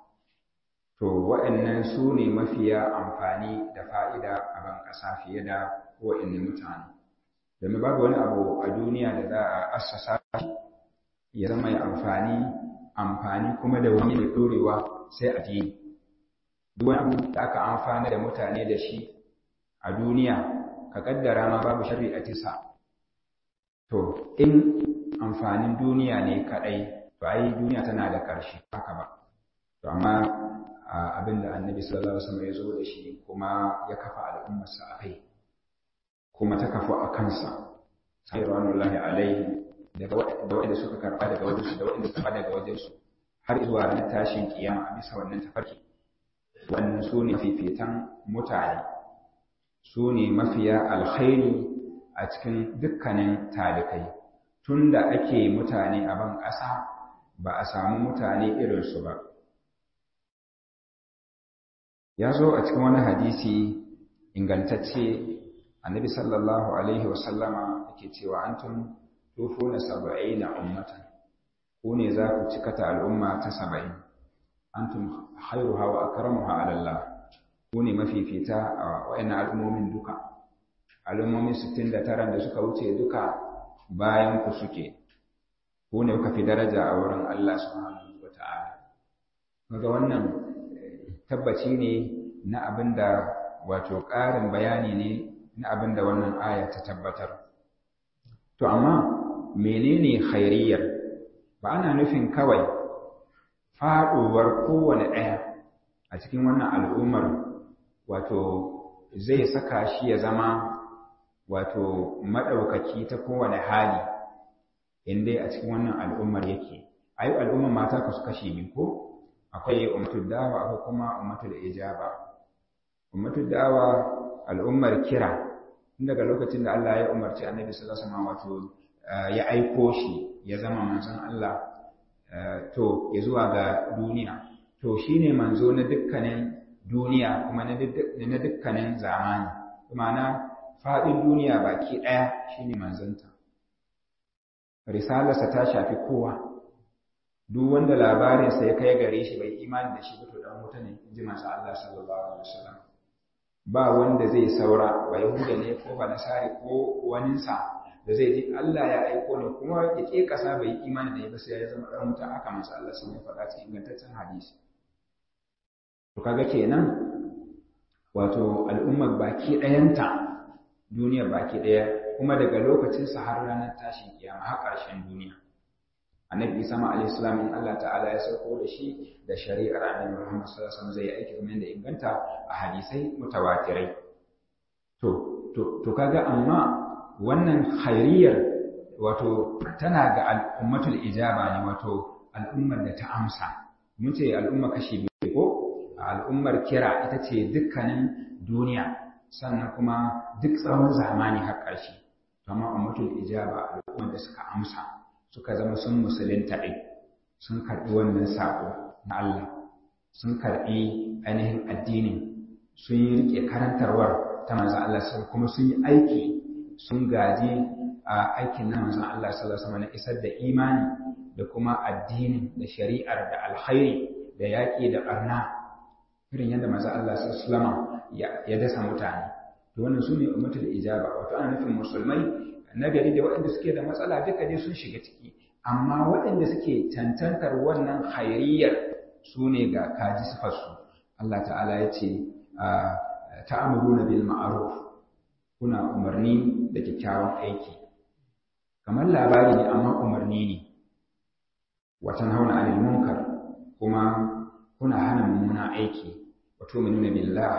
to waɗannan su ne mafiya amfani da fa'ida a ban ƙasa fiye da waɗannan mutane domin babu wani abu a duniya da za a assasa ya zama ya amfani amfani kuma da wani mai ɗorewa sai a ji duk wani abu da aka amfana da mutane da shi a duniya ka kaddara ma babu shari'a tisa to in amfanin duniya ne kaɗai to ai duniya tana da ƙarshe haka ba to amma abin da annabi sallallahu alaihi wasallam ya zo da shi kuma ya kafa al'ummarsa a kai kuma ta kafu a kansa sai ranullahi alaihi daga waɗanda suka karɓa daga wajensu da waɗanda suka daga wajensu har zuwa ranar tashin kiyama a bisa wannan tafarki wannan su ne fifitan mutane su ne mafiya alkhairi a cikin dukkanin talikai tun da ake mutane a ban ƙasa ba a samu mutane irinsu ba ya zo a cikin wani hadisi ingantacce annabi sallallahu alaihi wasallama yake cewa antum tufuna saba'ina ummatan ku ne za ku cikata al'umma ta saba'in antum khairuha wa akramuha ala Allah ku ne mafifita a wayannan al'ummomin duka al'ummomin 69 da suka wuce duka bayan ku suke ku ne kuka fi daraja a wurin Allah subhanahu wata'ala kaga wannan tabbaci ne na abinda wato ƙarin bayani ne na abinda wannan aya ta tabbatar to amma menene khairiyar ba ana nufin kawai faɗuwar kowane ɗaya a cikin wannan al'ummar wato zai saka shi ya zama wato maɗaukaki ta kowane hali inda a cikin wannan al'ummar yake a yi al'ummar mata ka su kashe biyu ko akwai ummatul dawa akwai kuma ummatul ijaba ummatul dawa al'ummar kira tun daga lokacin da Allah ya umarci annabi sallallahu alaihi wasallam wato ya aiko shi ya zama manzon Allah to ya zuwa ga duniya to shine manzo na dukkanin duniya kuma na dukkanin zamani ma'ana faɗin duniya baki ɗaya shine manzonta risalarsa ta shafi kowa duk wanda labarinsa ya kai gare shi bai imani da shi ba to dan wuta ne in ji manzo Allah sallallahu alaihi wasallam ba wanda zai saura ba yahuda ne ko ba nasari ko waninsa da zai ji Allah ya aiko ne kuma ya ke kasa bai yi imani da ya ba sai ya zama dan wuta aka manzo Allah sun faɗa cikin ingantaccen hadisi to kaga kenan wato al'ummar baki ɗayanta duniyar baki ɗaya kuma daga lokacinsa har ranar tashin kiyama har ƙarshen duniya annabi isa ma alayhi salam in Allah ta'ala ya sauko da shi da shari'ar annabi Muhammad sallallahu alaihi wasallam zai aiki kamar da inganta a hadisai mutawatirai to to to kaga amma wannan khairiyar wato tana ga al'ummatul ijaba ne wato al'ummar da ta amsa mun ce al'umma kashi biyu ko al'ummar kira ita ce dukkanin duniya sannan kuma duk tsawon zamani har ƙarshe amma ummatul ijaba al'ummar da suka amsa suka zama sun musulunta ɗin sun karɓi wannan saƙo na Allah sun karɓi ainihin addinin sun yi riƙe karantarwar ta manzan Allah kuma sun yi aiki sun gaji a aikin na manzan Allah sallallahu alaihi na isar da imani da kuma addinin da shari'ar da alkhairi da yaƙi da ɓarna irin yadda manzan Allah sallallahu ya dasa mutane to wannan su ne ummatul ijaba wato ana nufin musulmai nagari da waɗanda suke da matsala duka dai sun shiga ciki amma waɗanda suke cancantar wannan khairiyar su ne ga kaji sifarsu Allah ta'ala ya ce ta'amuruna bil ma'ruf kuna umarni da kyakkyawan aiki kamar labari ne amma umarni ne watan hauna anil munkar kuma kuna hana mummunan aiki wato minuna billah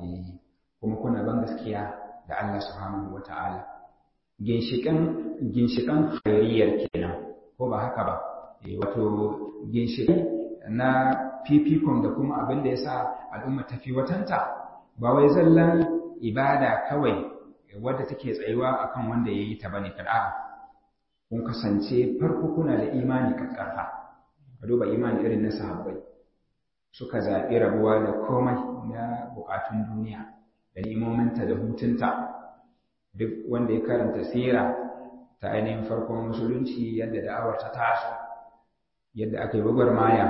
kuma kuna ban gaskiya da Allah subhanahu wata'ala ginshikan ginshikan khairiyar kenan ko ba haka ba wato ginshikan na fifikon da kuma abin da yasa al'umma tafi watanta ba wai zallan ibada kawai wadda take tsayuwa akan wanda yayi ta bane kada kun kasance farko kuna da imani kakkarfa ka duba imani irin na sahabbai suka zaɓi rabuwa da komai na buƙatun duniya da nemominta da hutunta duk wanda ya karanta sira ta ainihin farkon musulunci yadda da'awar ta taso yadda aka yi gwagwarmaya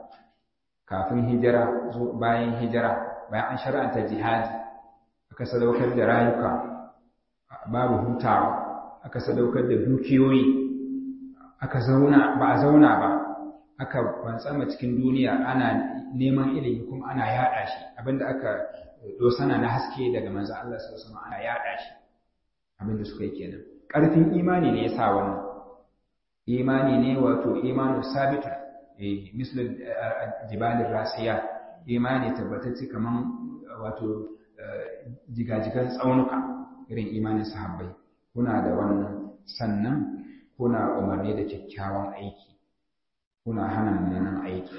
kafin hijira bayan hijira bayan an shar'anta jihadi aka sadaukar da rayuka babu hutawa aka sadaukar da dukiyoyi aka zauna ba a zauna ba aka bantsama cikin duniya ana neman ilimi kuma ana yada shi abinda aka dosana na haske daga manzo Allah sallallahu alaihi wasallam ana yada shi abinda suka yi kenan ƙarfin imani ne ya sa wannan imani ne wato imanu sabita eh mislul jibalin rasiya imani tabbatacce kaman wato jigajigan tsaunuka irin imanin sahabbai kuna da wannan sannan kuna umarni da kyakkyawan aiki kuna hana mummunan aiki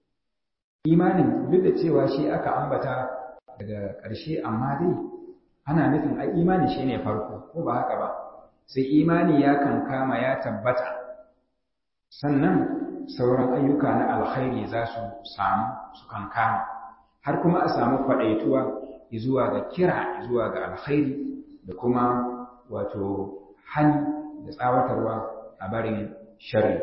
imanin duk da cewa shi aka ambata daga ƙarshe amma dai ana nufin ai imani shine farko ko ba haka ba sai imani ya kan kama ya tabbata sannan sauran ayyuka na alkhairi za su samu su kan kama har kuma a samu kwaɗaituwa zuwa ga kira zuwa ga alkhairi da kuma wato hani da tsawatarwa a barin shari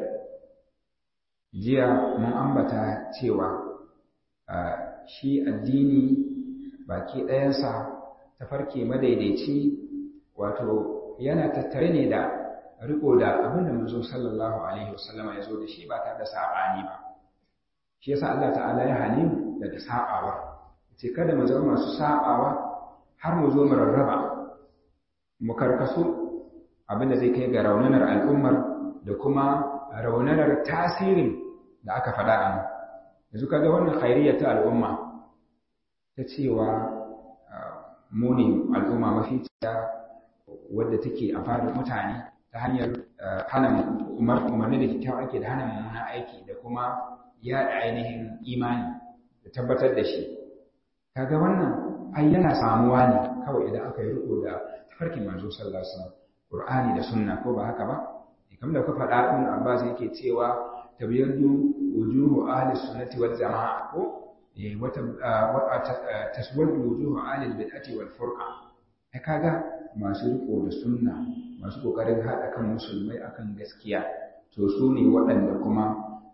jiya mun ambata cewa shi addini baki ɗayansa tafarki madaidaici wato yana tattare ne da riko da abin da manzo sallallahu alaihi wasallam ya zo da shi ba tare da sabani ba shi yasa Allah ta'ala ya hane mu daga sabawa ce kada mu zama masu sabawa har mu zo mu rarraba mu karkasu abin da zai kai ga raunanar al'ummar da kuma raunanar tasirin da aka faɗa a nan yanzu kaga wannan khairiyya ta al'umma ta cewa mu ne al'umma mafi tsaya wadda take amfani mutane ta hanyar hana umarni da kyakkyawan aiki da hana mummunan aiki da kuma yaɗa ainihin imani da tabbatar da shi kaga wannan ai yana samuwa ne kawai idan aka yi riko da tafarkin manzo sallallahu alaihi wasallam qur'ani da sunna ko ba haka ba kamar da ka faɗa ibn abbas yake cewa tabyaddu wujuhu ahli sunnati wal jamaa ko wata taswaddu wujuhu ahli bid'ati wal furqa ai kaga masu riko da sunna masu kokarin haɗa kan musulmai akan gaskiya to su ne waɗanda kuma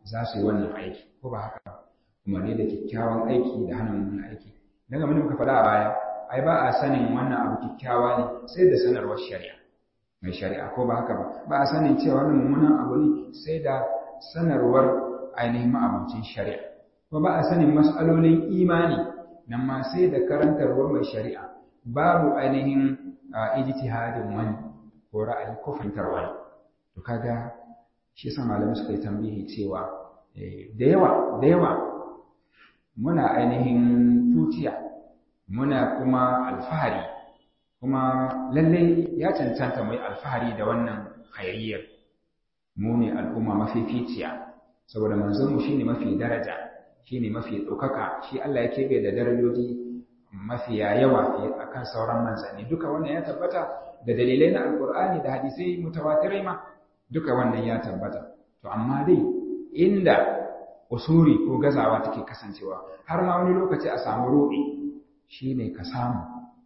za su yi wannan aiki ko ba haka umarni da kyakkyawan aiki da hana mummunan aiki dan abin da muka faɗa a baya ai ba a sanin wannan abu kyakkyawa ne sai da sanarwar shari'a mai shari'a ko ba haka ba ba a sanin cewa wannan mummunan abu ne sai da sanarwar ainihin ma'abucin shari'a ko ba a sanin mas'alolin imani nan ma sai da karantarwar mai shari'a babu ainihin ijtihadin wani ko ra'ayi ko fahimtar wani to kaga shi yasa malamai suka yi tambihi cewa da yawa da yawa muna ainihin tutiya muna kuma alfahari kuma lalle ya cancanta mu yi alfahari da wannan khairiyar mu ne al'umma mafificiya saboda manzon mu shine mafi daraja shine mafi ɗaukaka shi Allah ya keɓe da darajoji mafiya yawa akan sauran manzanni duka wannan ya tabbata da dalilai na alkur'ani da hadisai mutawatirai ma duka wannan ya tabbata to amma dai inda usuri ko gazawa take kasancewa har ma wani lokaci a samu ruɗi shine ka samu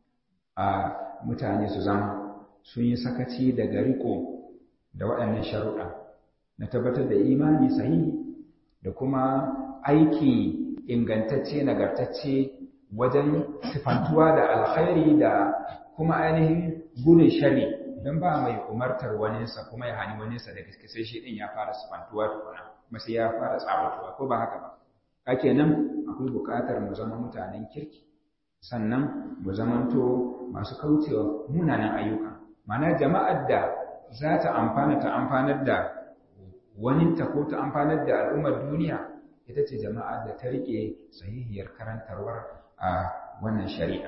a mutane su zama sun yi sakaci daga riko da waɗannan sharuɗa na tabbatar da imani sahihi da kuma aiki ingantacce nagartacce wajen sifantuwa da alkhairi da kuma ainihin gudun shari don ba mai umartar waninsa kuma ya hani waninsa da gaske sai shi din ya fara sifantuwa tukuna kuma sai ya fara tsabatuwa ko ba haka ba ake nan akwai buƙatar mu zama mutanen kirki sannan mu zamanto masu kaucewa munanan ayyuka ma'ana jama'ar da za ta amfana ta amfanar da waninta ko ta amfanar da al'ummar duniya ita ce jama'ar da ta riƙe sahihiyar karantarwar a wannan shari'a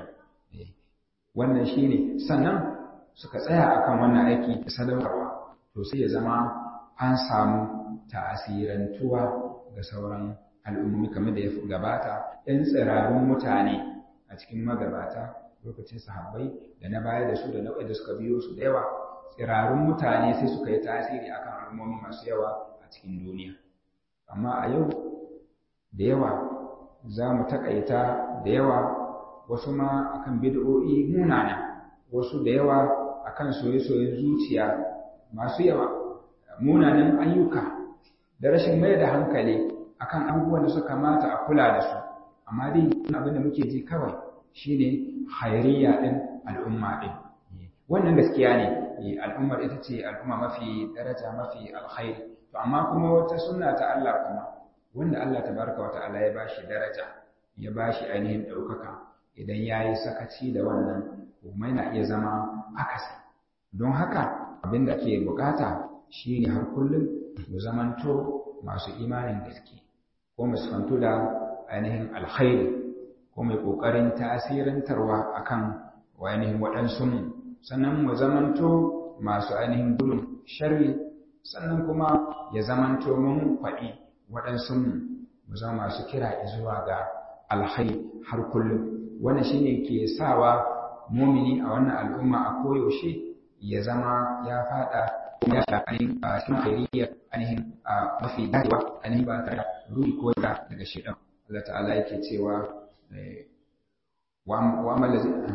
wannan shine sannan suka tsaya akan wannan aiki da sadaukarwa to sai ya zama an samu ta'asirantuwa ga sauran al'ummomi kamar da ya gabata ɗan tsirarun mutane a cikin magabata lokacin sahabbai da na baya da su da nau'ai da suka biyo su da yawa tsirarun mutane sai suka yi tasiri akan al'ummomi masu yawa a cikin duniya amma a yau da yawa za mu taƙaita da yawa wasu ma akan bid'o'i munana wasu da yawa akan soye-soyen zuciya masu yawa munanan ayyuka da rashin mai da hankali akan abubuwan da suka kamata a kula da su amma dai abin da muke ji kawai shine hairiya din al'umma din wannan gaskiya ne al'ummar ita ce al'umma mafi daraja mafi alkhairi to amma kuma wata sunna ta Allah kuma wanda Allah tabaraka wa ta'ala ya bashi daraja ya bashi ainihin ɗaukaka idan ya yi sakaci da wannan kuma yana iya zama akasi don haka abin da ke bukata shine har kullum mu zamanto masu imanin gaske ko mu sifantu da ainihin alkhairi ko mai ƙoƙarin tasirantarwa akan ainihin waɗansu mu sannan mu zamanto masu ainihin gudun sharri sannan kuma ya zamanto mun faɗi waɗansu mu mu zama masu kira zuwa ga alkhairi har kullum wannan shine ke sawa mumini a wannan al'umma a koyaushe ya zama ya fada ya da ainihin a cikin khairiyya ainihin a mafi dacewa ainihin ba tare da ruhi ko da daga shaidan Allah ta'ala yake cewa wa amal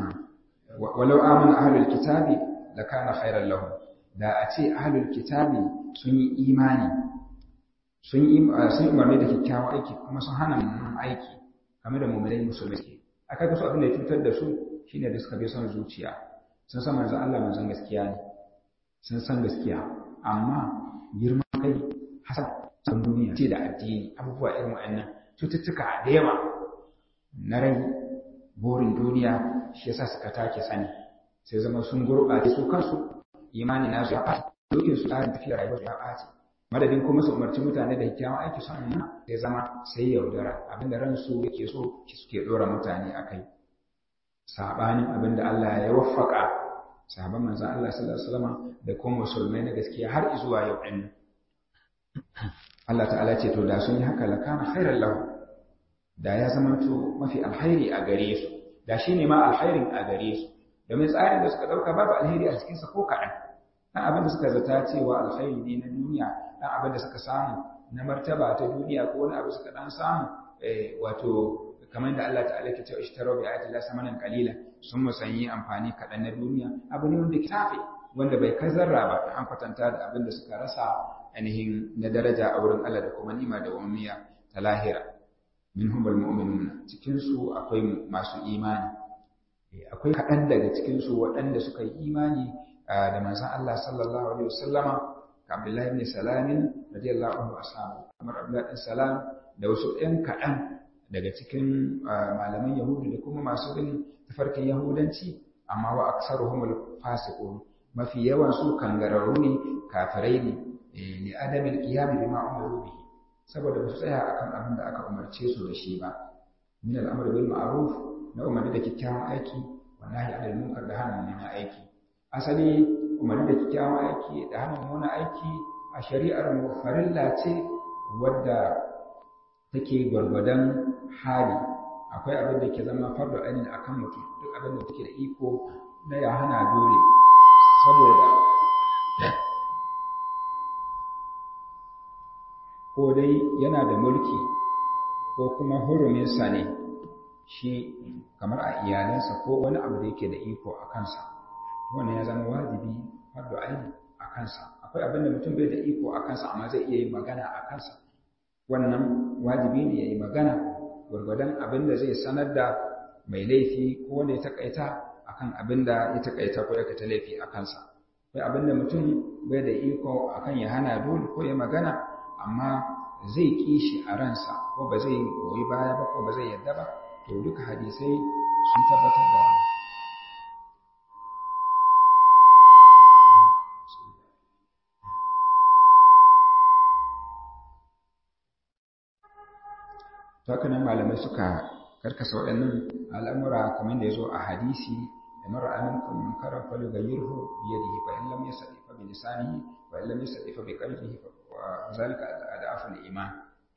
walau amana ahlul kitabi lakana khairan lahum da a ce ahlul kitabi sun yi imani sun yi sun umarni da kyakkyawan aiki kuma sun hana mummunan aiki game da mu'minai musulmai aka ga su abin da ya cutar da su shine da suka bi son zuciya sun san manzon Allah manzon gaskiya ne sun san gaskiya amma girman kai hasan san duniya ce da addini abubuwa irin wa'annan cututtuka da yawa na rai burin duniya shi yasa suka take sani sai zama sun gurɓace su kansu imani nasu ya ɓaci dokin su tsarin tafiya rayuwar ya ɓaci madadin kuma su umarci mutane da kyakkyawan aiki son nuna sai zama sai yaudara abinda ransu yake so suke ɗora mutane a kai saɓanin abinda Allah ya waffaka sahaban manzan Allah sallallahu alaihi wasallam da kuma musulmai na gaskiya har zuwa yau ɗin Allah ta'ala ce to da sun yi haka lakana khairan lahu da ya zama to mafi alkhairi a gare su da shi ne ma alkhairin a gare su domin tsarin da suka ɗauka babu alheri a cikinsa ko kaɗan ɗan abin da suka zata cewa alkhairi ne na duniya ɗan abin da suka samu na martaba ta duniya ko wani abu suka ɗan samu wato kamar da Allah ta'ala ke cewa ishtaro bi ayati la samanan qalila sun musanyi amfani kaɗan na duniya abu ne wanda ke tafe wanda bai kai zarra ba an kwatanta da abin da suka rasa ainihin na daraja a wurin Allah da kuma nima da wamiya ta lahira minhum almu'minuna cikin su akwai masu imani akwai kaɗan daga cikin su waɗanda suka yi imani da manzon Allah sallallahu alaihi wasallama Abdullahi ibn Salamin radiyallahu anhu ashabu kamar Abdullahi ibn Salam da wasu ɗan kaɗan daga cikin malaman Yahudu da kuma masu bin tafarkin Yahudanci amma wa aksaruhum fasiqun mafi yawan su kangararru ne kafirai ne li adamin qiyam bima umiru bihi saboda ba su tsaya akan abin da aka umarce su da shi ba min al'amr bil ma'ruf na umarni da kyakkyawan aiki wa nahi anil munkar da hana mummunan aiki asali umarni da kyakkyawan aiki da hana mummunan aiki a shari'ar mu farilla ce wadda take gwargwadon hali akwai abin da ke zama fardu ainin akan mutum duk abin da take da iko na ya hana dole saboda ko dai yana da mulki ko kuma huruminsa ne shi kamar a iyalansa ko wani abu da yake da iko a kansa wannan ya zama wajibi fardu aini a kansa akwai abin da mutum bai da iko a kansa amma zai iya yin magana a kansa wannan wajibi ne ya yi magana gwargwadon abin da zai sanar da mai laifi ko wanda ya takaita akan abin da ya takaita ko ya kata laifi a kansa akwai abin da mutum bai da iko akan ya hana dole ko ya magana amma zai ƙi shi a ransa ko ba zai goyi baya ba ko ba zai yadda ba to duka hadisai sun tabbatar da wani to haka nan malamai suka karkasa waɗannan al'amura kamar da ya zo a hadisi da mara aminkum munkaran falyughayyirhu bi yadihi fa in lam yastati fa bi lisanihi wa in lam yastati fa bi qalbihi wa zalika ad'afu al-iman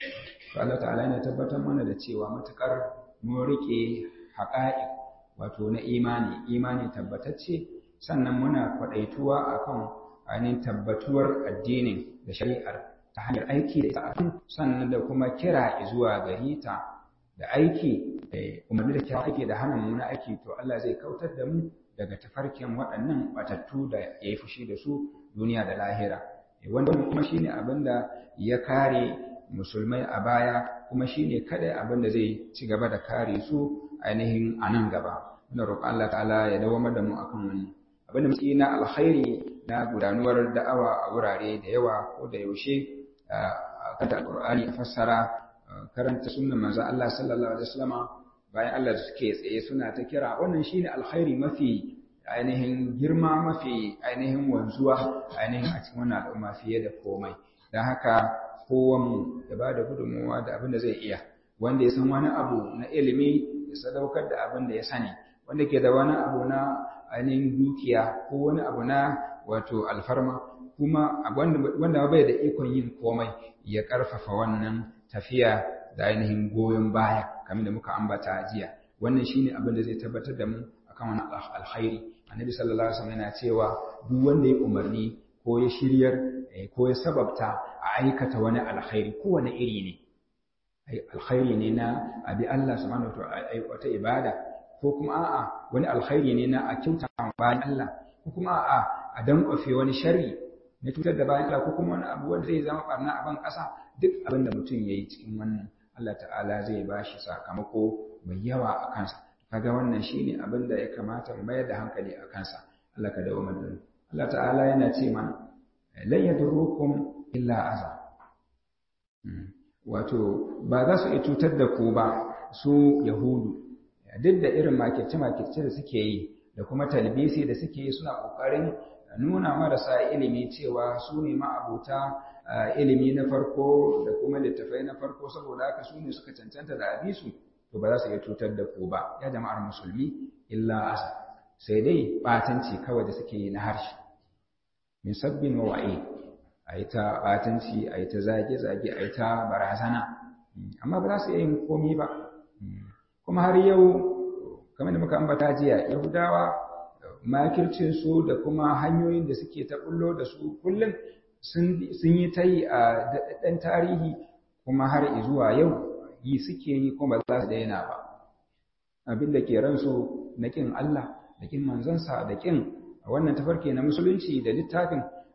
to Allah ta'ala yana tabbatar mana da cewa matukar mun rike haƙa'iq wato na imani imani tabbatacce sannan muna kwadaituwa akan ainihin tabbatuwar addinin da shari'ar ta hanyar aiki da ita sannan da kuma kira zuwa gari ta da aiki umarni da kyawun aiki da hana muna aiki to Allah zai kautar da mu daga tafarkin waɗannan batattu da ya yi fushi da su duniya da lahira wanda kuma shine abin da ya kare musulmai a baya kuma shine kada abin da zai ci gaba da kare su ainihin a nan gaba muna roƙon Allah ta'ala ya dawamar da mu akan wannan abin da muke na alkhairi na gudanuwar da'awa a wurare da yawa ko da yaushe kada Qur'ani a fassara karanta sunnan manzo Allah sallallahu alaihi wasallama bayan Allah da suke tsaye suna ta kira wannan shine alkhairi mafi ainihin girma mafi ainihin wanzuwa ainihin a cikin wannan al'umma fiye da komai dan haka kowan ya ba da gudunmuwa da abin da zai iya wanda ya san wani abu na ilimi ya sadaukar da abin da ya sani wanda ke da wani abu na ainihin dukiya ko wani abu na wato alfarma kuma wanda bai da ikon yin komai ya karfafa wannan tafiya da ainihin goyon baya kamar da muka ambata jiya wannan shine abin da zai tabbatar da mu akan wannan alkhairi annabi sallallahu alaihi wasallam yana cewa duk wanda ya umarni ko ya shiryar ko ya sababta a aikata wani alkhairi kowane iri ne alkhairi ne na abi Allah subhanahu wa ta'ala wata ibada ko kuma a'a wani alkhairi ne na a kyauta bayan Allah ko kuma a'a a dankwafe wani sharri na cutar da bayan Allah ko kuma wani abu wanda zai zama barna a ban ƙasa duk abin da mutum ya yi cikin wannan Allah ta'ala zai ba shi sakamako mai yawa a kansa kaga wannan shine abin da ya kamata mu mayar da hankali a kansa Allah ka dawo mana Allah ta'ala yana ce mana lan yadurukum illa aza wato ba za su iya cutar da ku ba su yahudu duk da irin makirce-makirce da suke yi da kuma talbisi da suke yi suna ƙoƙarin nuna marasa ilimi cewa su ne ma'abuta ilimi na farko da kuma littafai na farko saboda haka su ne suka cancanta da abisu to ba za su iya cutar da ku ba ya jama'ar musulmi illa asa sai dai batanci kawai da suke yi na harshe min sabbin wa wa'i a yi ta batanci a yi ta zage-zage a yi ta barazana amma ba za su iya yin komi ba kuma har yau kamar da muka ambata jiya yahudawa makircinsu da kuma hanyoyin da suke ta bullo da su kullum sun yi ta yi a daɗaɗɗen tarihi kuma har zuwa yau yi suke yi kuma ba za su daina ba abin da ke ransu na ƙin Allah da ƙin manzansa da ƙin wannan tafarki na musulunci da littafin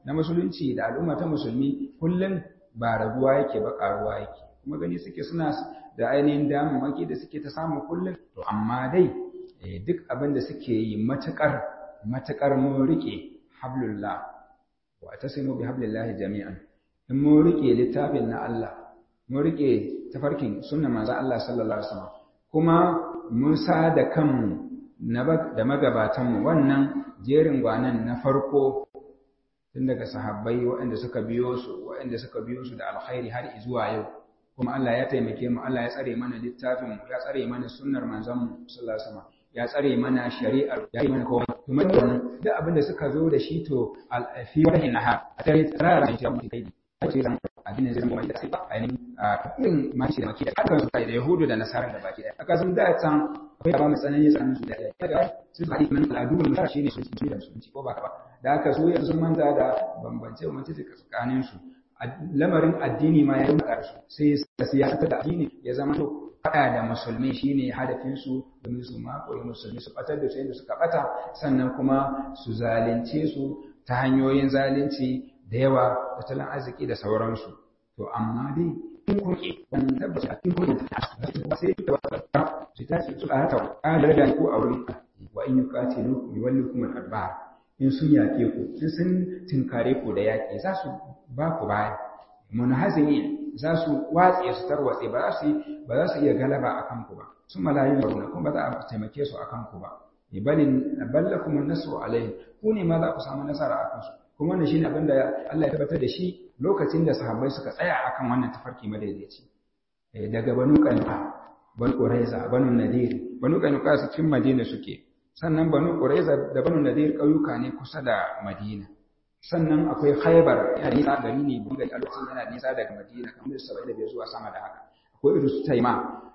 na musulunci da al'umma ta musulmi kullum ba raguwa yake ba karuwa yake kuma gani suke suna da ainihin damammaki da suke ta samu kullum to amma dai duk abin da suke yi matukar matukar mun rike hablullah wa tasimu bi hablillahi jami'an in mun rike littafin na Allah mun rike tafarkin sunnar manzo Allah sallallahu alaihi wasallam kuma mun sa da kanmu da magabatanmu wannan jerin gwanan na farko tun daga sahabbai waɗanda suka biyo su waɗanda suka biyo su da alkhairi har zuwa yau kuma Allah ya taimake mu Allah ya tsare mana littafin mu ya tsare mana sunnar manzon mu sallallahu alaihi wasallam ya tsare mana shari'ar ya yi mana komai kuma wannan duk abin da suka zo da shi to fi wani nahar a tare tsara shi mu kai ce zan addinin zai zama da sai ainihin irin mashi da maki da hakan su da yahudu da nasara da baki daya aka sun da can akwai ba mai tsanani tsakanin su da ɗaya daga su faɗi kan al'adu mai mutane shi ne su ci da su ci ko ba ka ba da haka su yanzu sun manta da bambance bambance tsakanin su lamarin addini ma ya yi su sai siyasa da addini ya zama to faɗa da musulmi shine hadafin su domin su makoyi musulmi su batar da su yadda suka bata sannan kuma su zalunce su ta hanyoyin zalunci da yawa tattalin arziki da sauransu to amma dai in kuke ban tabbata in kuke sai da wata su ta su a haka ƙalar da ku a wurin wa in yuqatilu yuwallikum al-adbar in sun yaƙe ku in sun tinkare ku da yaƙi za su ba ku baya munhazimi za su watse su tarwatse ba za su ba za su iya galaba a kanku ba sun malayu da kuma ba za a taimake su a kanku ba balin ballakum an-nasru alayhi ku ne ma za ku samu nasara a kansu kuma wannan shine abin da Allah ya tabbatar da shi lokacin da sahabbai suka tsaya akan wannan tafarki madaidaici daga banu qanuqa banu quraiza banu nadir banu qanuqa su cikin madina suke sannan banu quraiza da banu nadir ƙauyuka ne kusa da madina sannan akwai khaybar yana nisa gari ne bunga a lokacin yana nisa daga madina kamar saba'in da biyar zuwa sama da haka akwai irin su taima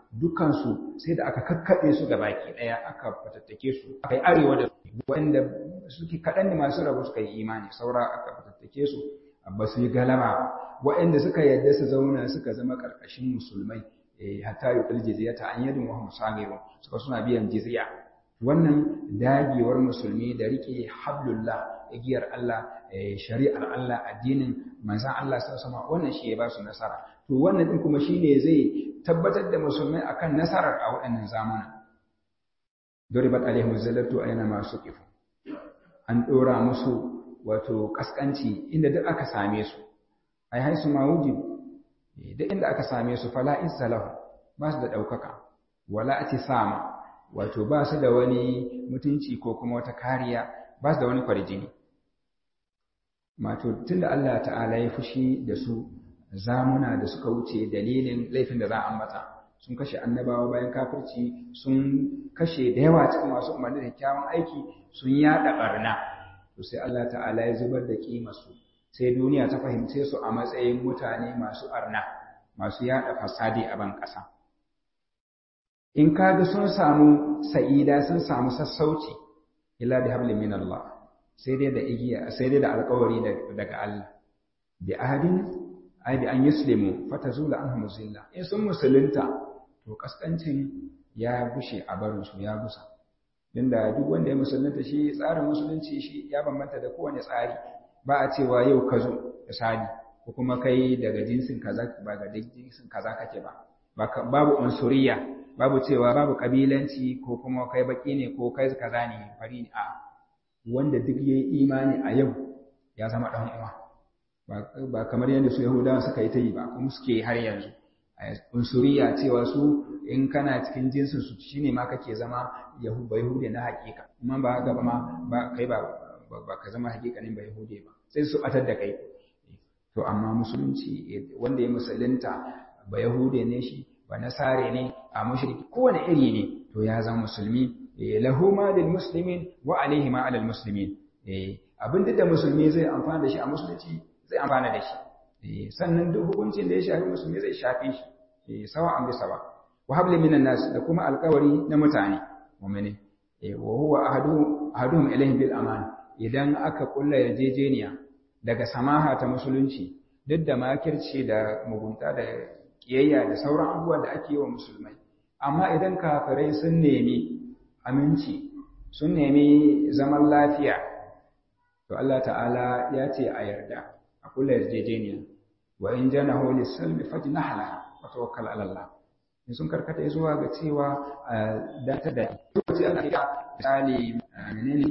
dukansu sai da aka kakkaɓe su ga baki ɗaya aka fatattake su aka yi arewa da wanda suke kaɗan ne masu rabu suka yi imani saura aka fatattake su ba su yi galaba waɗanda suka yadda su zauna suka zama ƙarƙashin musulmai hatta yi ƙul jizya ta an yadda muhammadu sagiru suka suna biyan jizya wannan dagewar musulmi da riƙe hablullah igiyar Allah shari'ar Allah addinin manzan Allah sama wannan shi ya ba su nasara to wannan din kuma shine zai tabbatar da musulmai akan nasarar a waɗannan zamana duribat alaihim zallatu ayna ma suqifu an dora musu wato kaskanci inda duk aka same su ai haisu ma wujib duk inda aka same su fala izzalahu ba su da daukaka wala atisama wato ba su da wani mutunci ko kuma wata kariya ba su da wani kwarjini Mato tunda Allah ta'ala ya fushi da su zamuna da suka wuce dalilin laifin da za a ambata sun kashe annabawa bayan kafirci sun kashe da yawa cikin masu umarni da kyawun aiki sun yada barna to sai Allah ta'ala ya zubar da kimarsu sai duniya ta fahimce su a matsayin mutane masu arna masu yada fasadi a ban ƙasa in kaga sun samu sa'ida sun samu sassauci illa bi hablin min Allah sai dai da igiya sai dai da alƙawari daga Allah bi ahadin ai bi an yuslimu fatazula anhum zilla in sun musulunta to kaskancin ya bushe a barin su ya gusa dinda duk wanda ya musulunta shi tsarin musulunci shi ya bambanta da kowane tsari ba a cewa yau ka zo misali ko kuma kai daga jinsin kaza ba ga jinsin kaza kake ba babu unsuriya babu cewa babu kabilanci ko kuma kai baki ne ko kai kaza ne fari ne a wanda duk yayi imani a yau ya zama dan uwa ba kamar yadda su Yahudawa suka yi ta yi ba kuma suke har yanzu unsuriya cewa su in kana cikin jinsin su shine ma kake zama yahuda yahude na hakika amma ba haka ba ma ba kai ba ba ka zama hakikanin ba yahude ba sai su atar da kai to amma musulunci wanda ya musulunta ba yahude ne shi ba nasare ne a mushriki kowane iri ne to ya zama musulmi lahu ma lil muslimin wa alaihi ma alal muslimin abin da musulmi zai amfana da shi a musulunci zai amfana da shi sannan duk hukuncin da ya shafi musulmi zai shafe shi sawa an bi sawa wa habli minan nas da kuma alƙawari na mutane mu'mini wa huwa ahadu ahaduhum ilayhim bil aman idan aka kulla yarjejeniya daga samaha ta musulunci duk da makirci da mugunta da kiyayya da sauran abubuwan da ake yi wa musulmai amma idan kafirai sun nemi aminci sun nemi zaman lafiya to Allah ta'ala ya ce a yarda a kula yarjejeniya wa in janahu lis-salmi fajnah laha wa tawakkal 'ala Allah in sun karkata zuwa ga cewa da ta da lokaci ana iya misali menene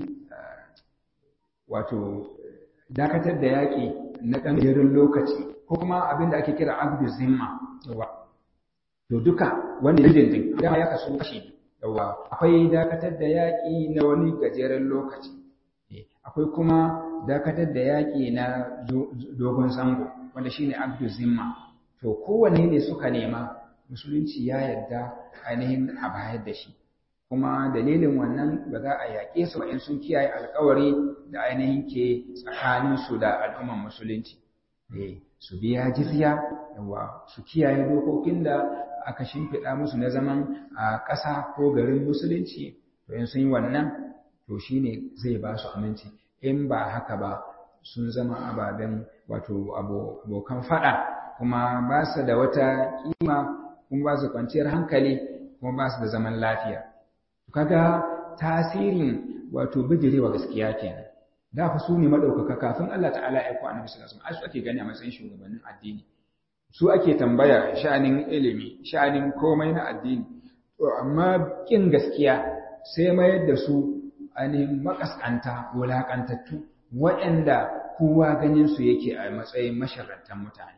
wato dakatar da yaƙi na ɗan jerin lokaci ko kuma abin da ake kira abdu zimma yawa to duka wani dindindin dama ya kasu kashi yawa akwai dakatar da yaƙi na wani gajeren lokaci akwai kuma dakatar da yaƙi na dogon zango wanda shine abdu zimma to kowanne ne suka nema musulunci ya yarda ainihin a bayar da shi kuma dalilin wannan ba za a yaƙe su in sun kiyaye alkawari da ainihin ke tsakaninsu da al'umman musulunci su biya jizya yawa su kiyaye dokokin da aka shimfiɗa musu na zaman a ƙasa ko garin musulunci to in sun yi wannan to shine zai ba su aminci in ba haka ba sun zama ababen wato abokan faɗa kuma ba su da wata kima kuma ba su kwanciyar hankali kuma ba su da zaman lafiya kaga tasirin wato bijirewa gaskiya kenan da fa su ne madaukaka kafin Allah ta'ala ya ku annabi sallallahu alaihi wasallam su ake gani a matsayin shugabannin addini su ake tambaya sha'anin ilimi sha'anin komai na addini to amma kin gaskiya sai mayar da su ainihin makaskanta wulakantattu waɗanda kowa ganin su yake a matsayin masharrantan mutane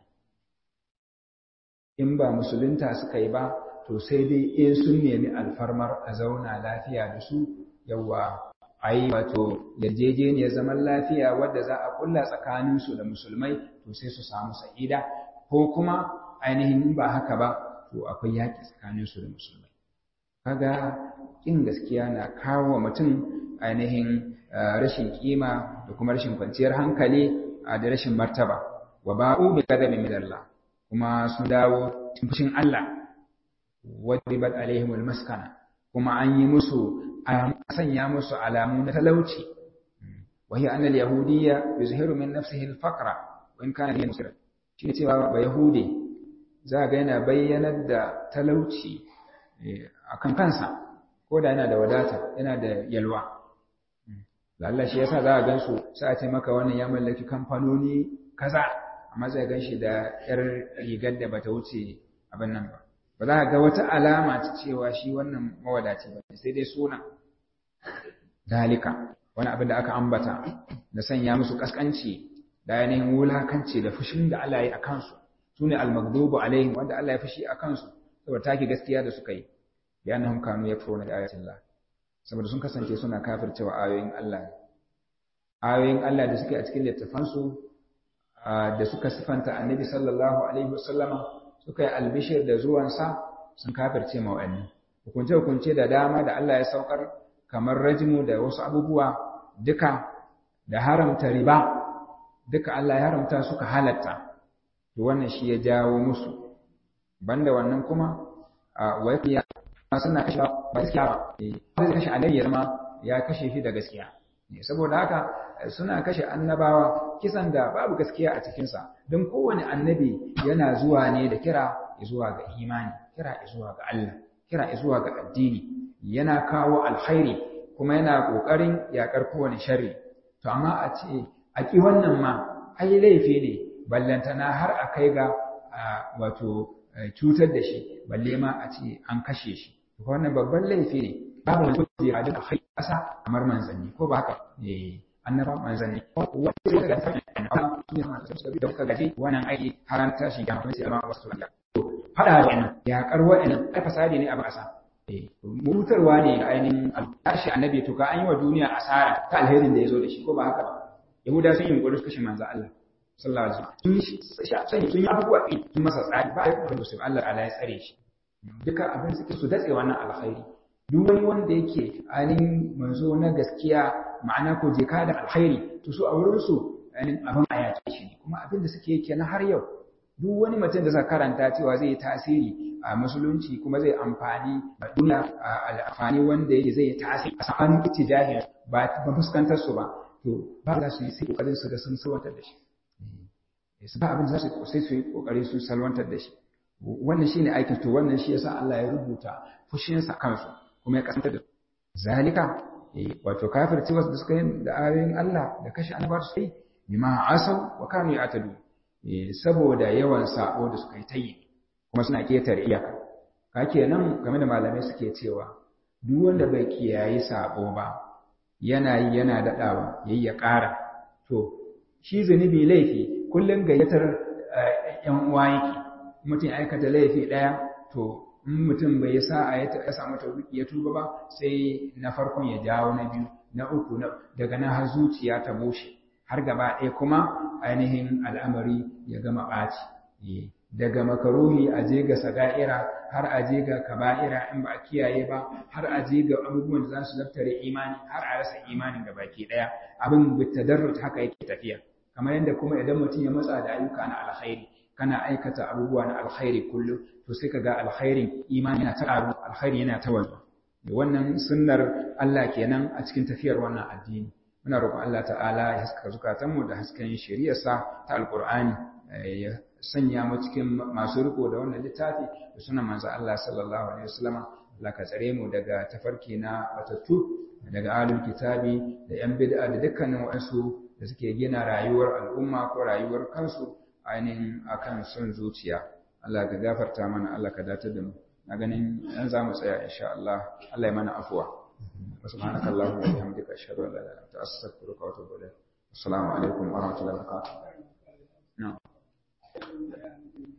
in ba musulunta suka yi ba to sai dai in sun nemi alfarmar a zauna lafiya da su yawa a yi wato yarjejeniyar zaman lafiya wadda za a kulla tsakaninsu da musulmai to sai su samu sa'ida ko kuma ainihin ba haka ba to akwai yaƙi tsakaninsu da musulmai kaga ƙin gaskiya na kawo mutum ainihin rashin kima da kuma rashin kwanciyar hankali da rashin martaba wa ba'u bi qadamin min Allah kuma sun dawo cikin fushin Allah wadribat alaihimul maskana kuma an yi musu an sanya musu alamu na talauci wa hiya anna al-yahudiyya yuzhiru min nafsihi al-faqra wa in kana musira shi ne cewa ba yahudi za ga yana bayyanar da talauci akan kansa ko da yana da wadata yana da yalwa Allah shi yasa za a gansu sai a ce maka wannan ya mallaki kamfanoni kaza amma zai gan shi da yar rigar da bata wuce abin nan ba ba za ka ga wata alama ta cewa shi wannan mawadaci ba sai dai suna dalika wani abin da aka ambata da sanya musu kaskanci da yanayin wulakanci da fushin da Allah ya yi a kansu su ne almagdubu alaihim wanda Allah ya fushi a kansu saboda take gaskiya da suka yi ya annahum kanu yakfuruna bi ayatin Allah saboda sun kasance suna kafircewa ayoyin Allah ayoyin Allah da suke a cikin littafansu da suka sifanta annabi sallallahu alaihi wasallama suka yi albishir da zuwansa sun kafirce ma wa'annan hukunce-hukunce da dama da Allah ya saukar kamar rajmu da wasu abubuwa duka da haramta riba duka Allah ya haramta suka halatta to wannan shi ya jawo musu banda wannan kuma wa ya suna kashe ba gaskiya ba zai kashe annabi ya zama ya kashe shi da gaskiya saboda haka suna kashe annabawa kisan da babu gaskiya a cikinsa don kowane annabi yana zuwa ne da kira zuwa ga imani kira zuwa ga Allah kira zuwa ga addini yana kawo alkhairi kuma yana kokarin yakar kowane sharri to amma a ce a ki wannan ma ai laifi ne ballantana har a kai ga wato cutar da shi balle ma a ce an kashe shi to wannan babban laifi ne babu wani kuje a duka kai kasa kamar manzanni ko ba haka eh annaba manzanni wanda daga annabawa su ne masu suka bi da kuka gaji wannan aiki haran tashi ga mutum sai ma wasu Allah fada da wannan ya karwa wannan ai fasadi ne a basa eh mutarwa ne ga ainihin tashi annabi to ka an yi wa duniya asara ta alherin da ya zo da shi ko ba haka ba yahuda sun yi yunkuri su kashe manzo Allah sallallahu alaihi wasallam sun sun yi abubuwa sun masa tsari ba a yi kuma su Allah ala ya tsare shi duka abin suke su datse wannan alkhairi duk wani wanda yake ainihin manzo na gaskiya ma'ana ko jeka da alkhairi to su a wurin su ainihin abin a yace shi ne kuma abin da suke kenan har yau duk wani mutum da suka karanta cewa zai yi tasiri a musulunci kuma zai amfani a duniya a amfani wanda yake zai yi tasiri a tsakanin ittijahin ba ba fuskantar su ba to ba za su yi sai kokarin su da sun salwantar da shi su ba abin za su sai su yi kokari su salwantar da shi wannan shine aikin to wannan shi yasa Allah ya rubuta fushinsa kansu kuma ya kasance da zalika wato kafirci wasu da suka yi da ayoyin Allah da kashe annabawa su yi bima asau wa kanu ya'tadu saboda yawan sabo da suka yi ta yi kuma suna ketare iyaka ka kenan game da malamai suke cewa duk wanda bai kiyayi sabo ba yana yi yana daɗawa yayi ya ƙara to shi zunubi laifi kullum gayyatar ‘yan uwa yake mutum ya aikata laifi ɗaya to in mutum bai sa a ya samu tauhidi ya tuba ba sai na farkon ya jawo na biyu na uku daga nan har zuciya ta bushe har gaba ɗaya kuma ainihin al'amari ya gama ɓaci daga makaruhi a je ga saga'ira har a je ga kaba'ira in ba a kiyaye ba har a je ga abubuwan da za su zaftare imani har a rasa imanin da baki ɗaya abin bitadarrut haka yake tafiya kamar yadda kuma idan mutum ya matsa da ayyuka na alkhairi kana aikata abubuwa na alkhairi kullum to sai kaga alkhairin imani yana ta ƙaru alkhairi yana ta wanzu wannan sunnar Allah kenan a cikin tafiyar wannan addini muna roƙon Allah ta'ala ya haska zukatanmu da hasken shari'arsa ta alqur'ani ya sanya mu cikin masu riko da wannan littafi da sunan manzo Allah sallallahu alaihi wasallama Allah ka tsare mu daga tafarki na batattu daga alul kitabi da yan bid'a da dukkanin wasu da suke gina rayuwar al'umma ko rayuwar kansu ainihin akan son zuciya Allah ka gafarta mana Allah ka datar da mu na ganin yan za mu tsaya insha Allah Allah ya mana afuwa subhanaka allahumma wa bihamdika ashhadu an la ilaha illa anta astaghfiruka wa atubu ilayk assalamu alaikum wa rahmatullahi wa barakatuh